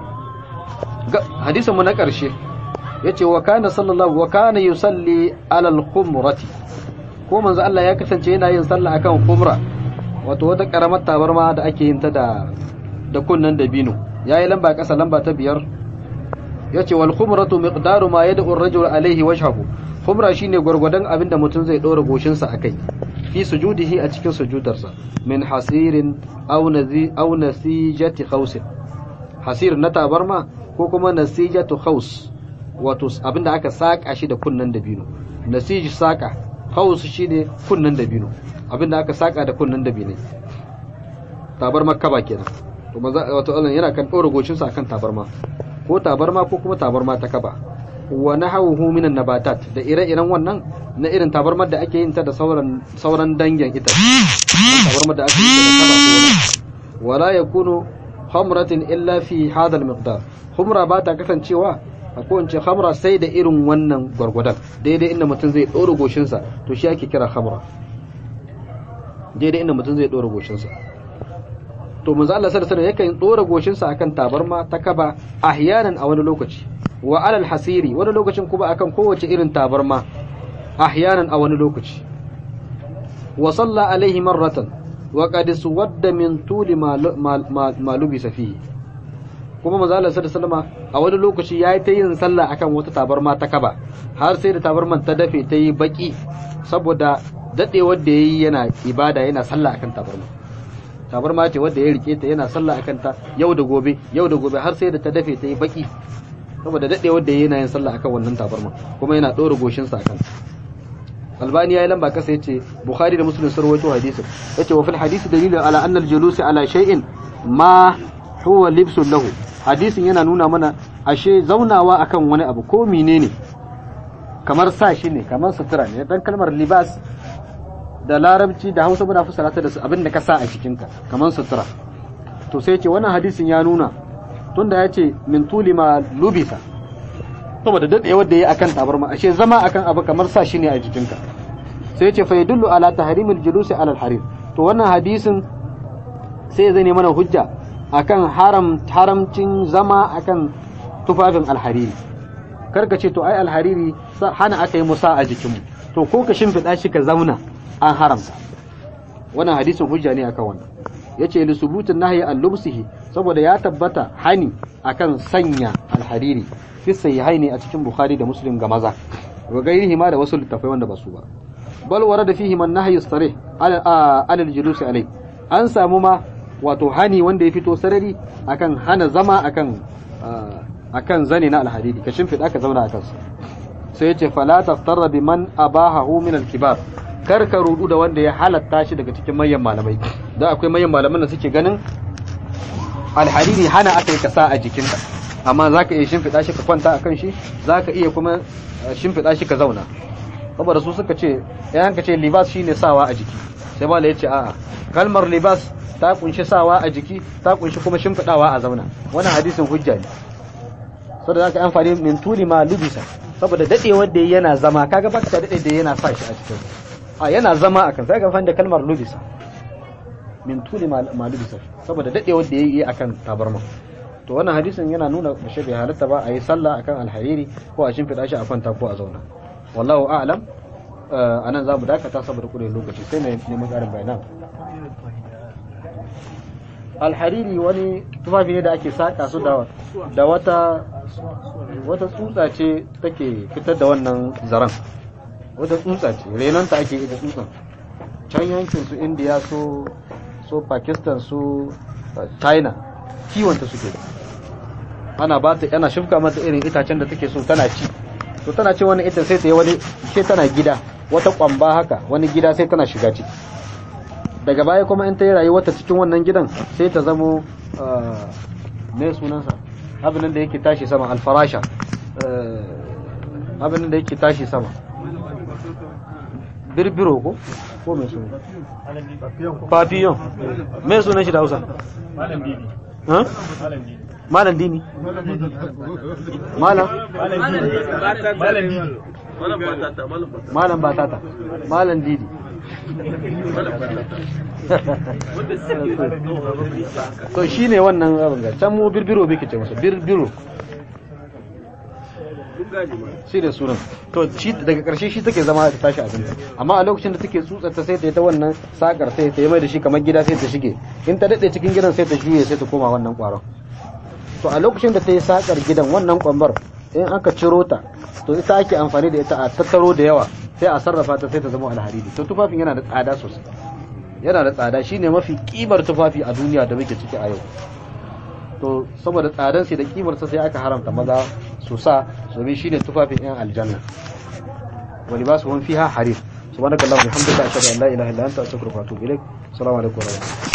hadisin mu na ƙarshe yace wa kana sallallahu wa kana yusalli ala al-khumrati ko manzo Allah ya kasance yana yin sallah akan khumra wato wata karamar tabarma da ake yin ta da da kunnan dabino yayi lamba kasa lamba ta biyar yace wal khumratu miqdaru ma yad'u ar-rajul alayhi wajhahu khumra shine gurgurdan abinda mutum zai dora goshin sa akai fi sujudihi a cikin sujudarsa min hasirin aw nazi aw nasijati khawsin hasir na tabarma ko kuma nasijatu khaws wato abinda aka saka shi da kunnan dabino nasij saka khaws shine kunnan dabino abinda aka saka da kunnan dabino tabarma kaba kenan to maza wato Allah yana kan dora goshin sa akan tabarma ko tabarma ko kuma tabarma ta kaba wa nahawuhu minan nabatat da ire-iren wannan na irin tabarmar da ake yin ta da sauran sauran dangin ita tabarmar da ake yin ta da kaba ko wala yakunu khamratin illa fi hadha al-miqdar khumra ba ta kasancewa a kowace khamra sai da irin wannan gwargwadon daidai inda mutum zai ɗora goshinsa to shi ake kira khamra daidai inda mutum zai ɗora goshinsa to manzo Allah sallallahu alaihi wasallam yakan ɗora goshinsa akan tabarma ta kaba ahyanan a wani lokaci wa alal hasiri wani lokacin kuma akan kowace irin tabarma ahyanan a wani lokaci wa salla alaihi marratan wa qad suwadda min tuli ma lubisa fihi kuma manzo Allah sallallahu alaihi a wani lokaci yayi ta yin sallah akan wata tabarma ta kaba har sai da tabarman ta dafe ta yi baki saboda dadewar da yayi yana ibada yana sallah akan tabarma tabarma ce wanda ya rike ta yana sallah akan ta yau da gobe yau da gobe har sai da ta dafe ta yi baki saboda dadewar da yayi yana yin sallah akan wannan tabarma kuma yana dora goshin sa akan Albani ya yi lamba kasa yace Bukhari da Muslim sun rawaito hadisin yace wa fil hadisi dalilun ala anna al-julusi ala shay'in ma huwa libsun lahu hadisin yana nuna mana ashe zaunawa akan wani abu ko menene kamar sa shi ne kamar sutura ne dan kalmar libas da larabci da hausa muna fassara ta da abin da ka sa a cikinka kamar sutura to sai ce wannan hadisin ya nuna tunda ya ce min tuli ma lubisa saboda dade wanda yayi akan tabarma ashe zama akan abu kamar sa shi ne a jikinka sai ce fa yadullu ala tahrimil julusi ala al-harir to wannan hadisin sai zai ne mana hujja akan haram haramcin zama akan tufafin alhariri karka ce to ai alhariri hana aka yi musa a jikinmu to ko ka shimfiɗa shi ka zauna an haramta wannan hadisin hujja ne akan wannan yace li subutin nahyi an lubsihi saboda ya tabbata hani akan sanya alhariri fi sahihaini a cikin bukhari da muslim ga maza wa gairihi ma da wasu littafai wanda ba su ba bal warada fihi man nahyi sarih ala al-julusi alai an samu ma wato hani wanda ya fito sarari akan hana zama akan akan zane na alhadidi ka shimfiɗa ka zauna a kansa sai yace fala taftarra biman abahahu min alkibar kar ka rudu da wanda ya halatta shi daga cikin manyan malamai da akwai manyan malaman da suke ganin alhariri hana aka yi kasa a jikinka amma zaka iya shimfiɗa shi ka kwanta akan shi zaka iya kuma shimfiɗa shi ka zauna saboda su suka ce yan ka ce libas shine sawa a jiki sai mala yace a'a kalmar libas ta kunshi sawa a jiki ta kunshi kuma shimfiɗawa a zauna wannan hadisin hujja ne saboda zaka amfani min tuli ma lubisa saboda dadewar da yana zama kaga baka ta dade da yana sa shi a cikin a yana zama akan sai ga da kalmar lubisa min tuli ma lubisa saboda dadewar da yayi akan tabarma to wannan hadisin yana nuna bashe bai halatta ba a yi sallah akan alhariri ko a shimfiɗa shi a kwanta ko a zauna wallahu a'lam anan za mu dakata saboda kudin lokaci sai mai neman ƙarin bayanan alhariri wani tufafi ne da ake saƙa su da da wata wata tsutsa ce take fitar da wannan zaren wata tsutsa ce renonta ake ita tsutsan can yankin su indiya su su pakistan su china kiwonta suke ana ba ta ana shifka mata irin itacen da take so tana ci to tana ci wani ita sai ta yi wani sai tana gida wata kwamba haka wani gida sai tana shiga ciki daga baya kuma in ta yi rayuwarta cikin wannan gidan sai ta zamo me sunansa abin da yake tashi sama alfarasha abin da yake tashi sama birbiro ko ko mai suna papillon mai sunan shi da hausa malam dini malam malam batata malam didi to shi ne wannan abin ga can mu birbiro bai ce masa birbiro shi da sunan to shi daga karshe shi take zama ta tashi abinci amma a lokacin da take tsutsar ta sai ta yi ta wannan sakar sai ta yi mai da shi kamar gida sai ta shige in ta dade cikin gidan sai ta juye sai ta koma wannan kwaron to a lokacin da ta yi sakar gidan wannan kwambar in aka ciro ta to ita ake amfani da ita a tattaro da yawa sai a sarrafa ta sai ta zama alhariri to tufafin yana da tsada sosai yana da tsada shine mafi kimar tufafi a duniya da muke ciki a yau to saboda tsadan sai da kimar sa sai aka haramta maza su sa domin shine tufafin yan aljanna wa libasuhum fiha harir subhanakallahumma wa bihamdika ashhadu an la ilaha illa anta astaghfiruka wa atubu ilaik assalamu alaikum wa rahmatullahi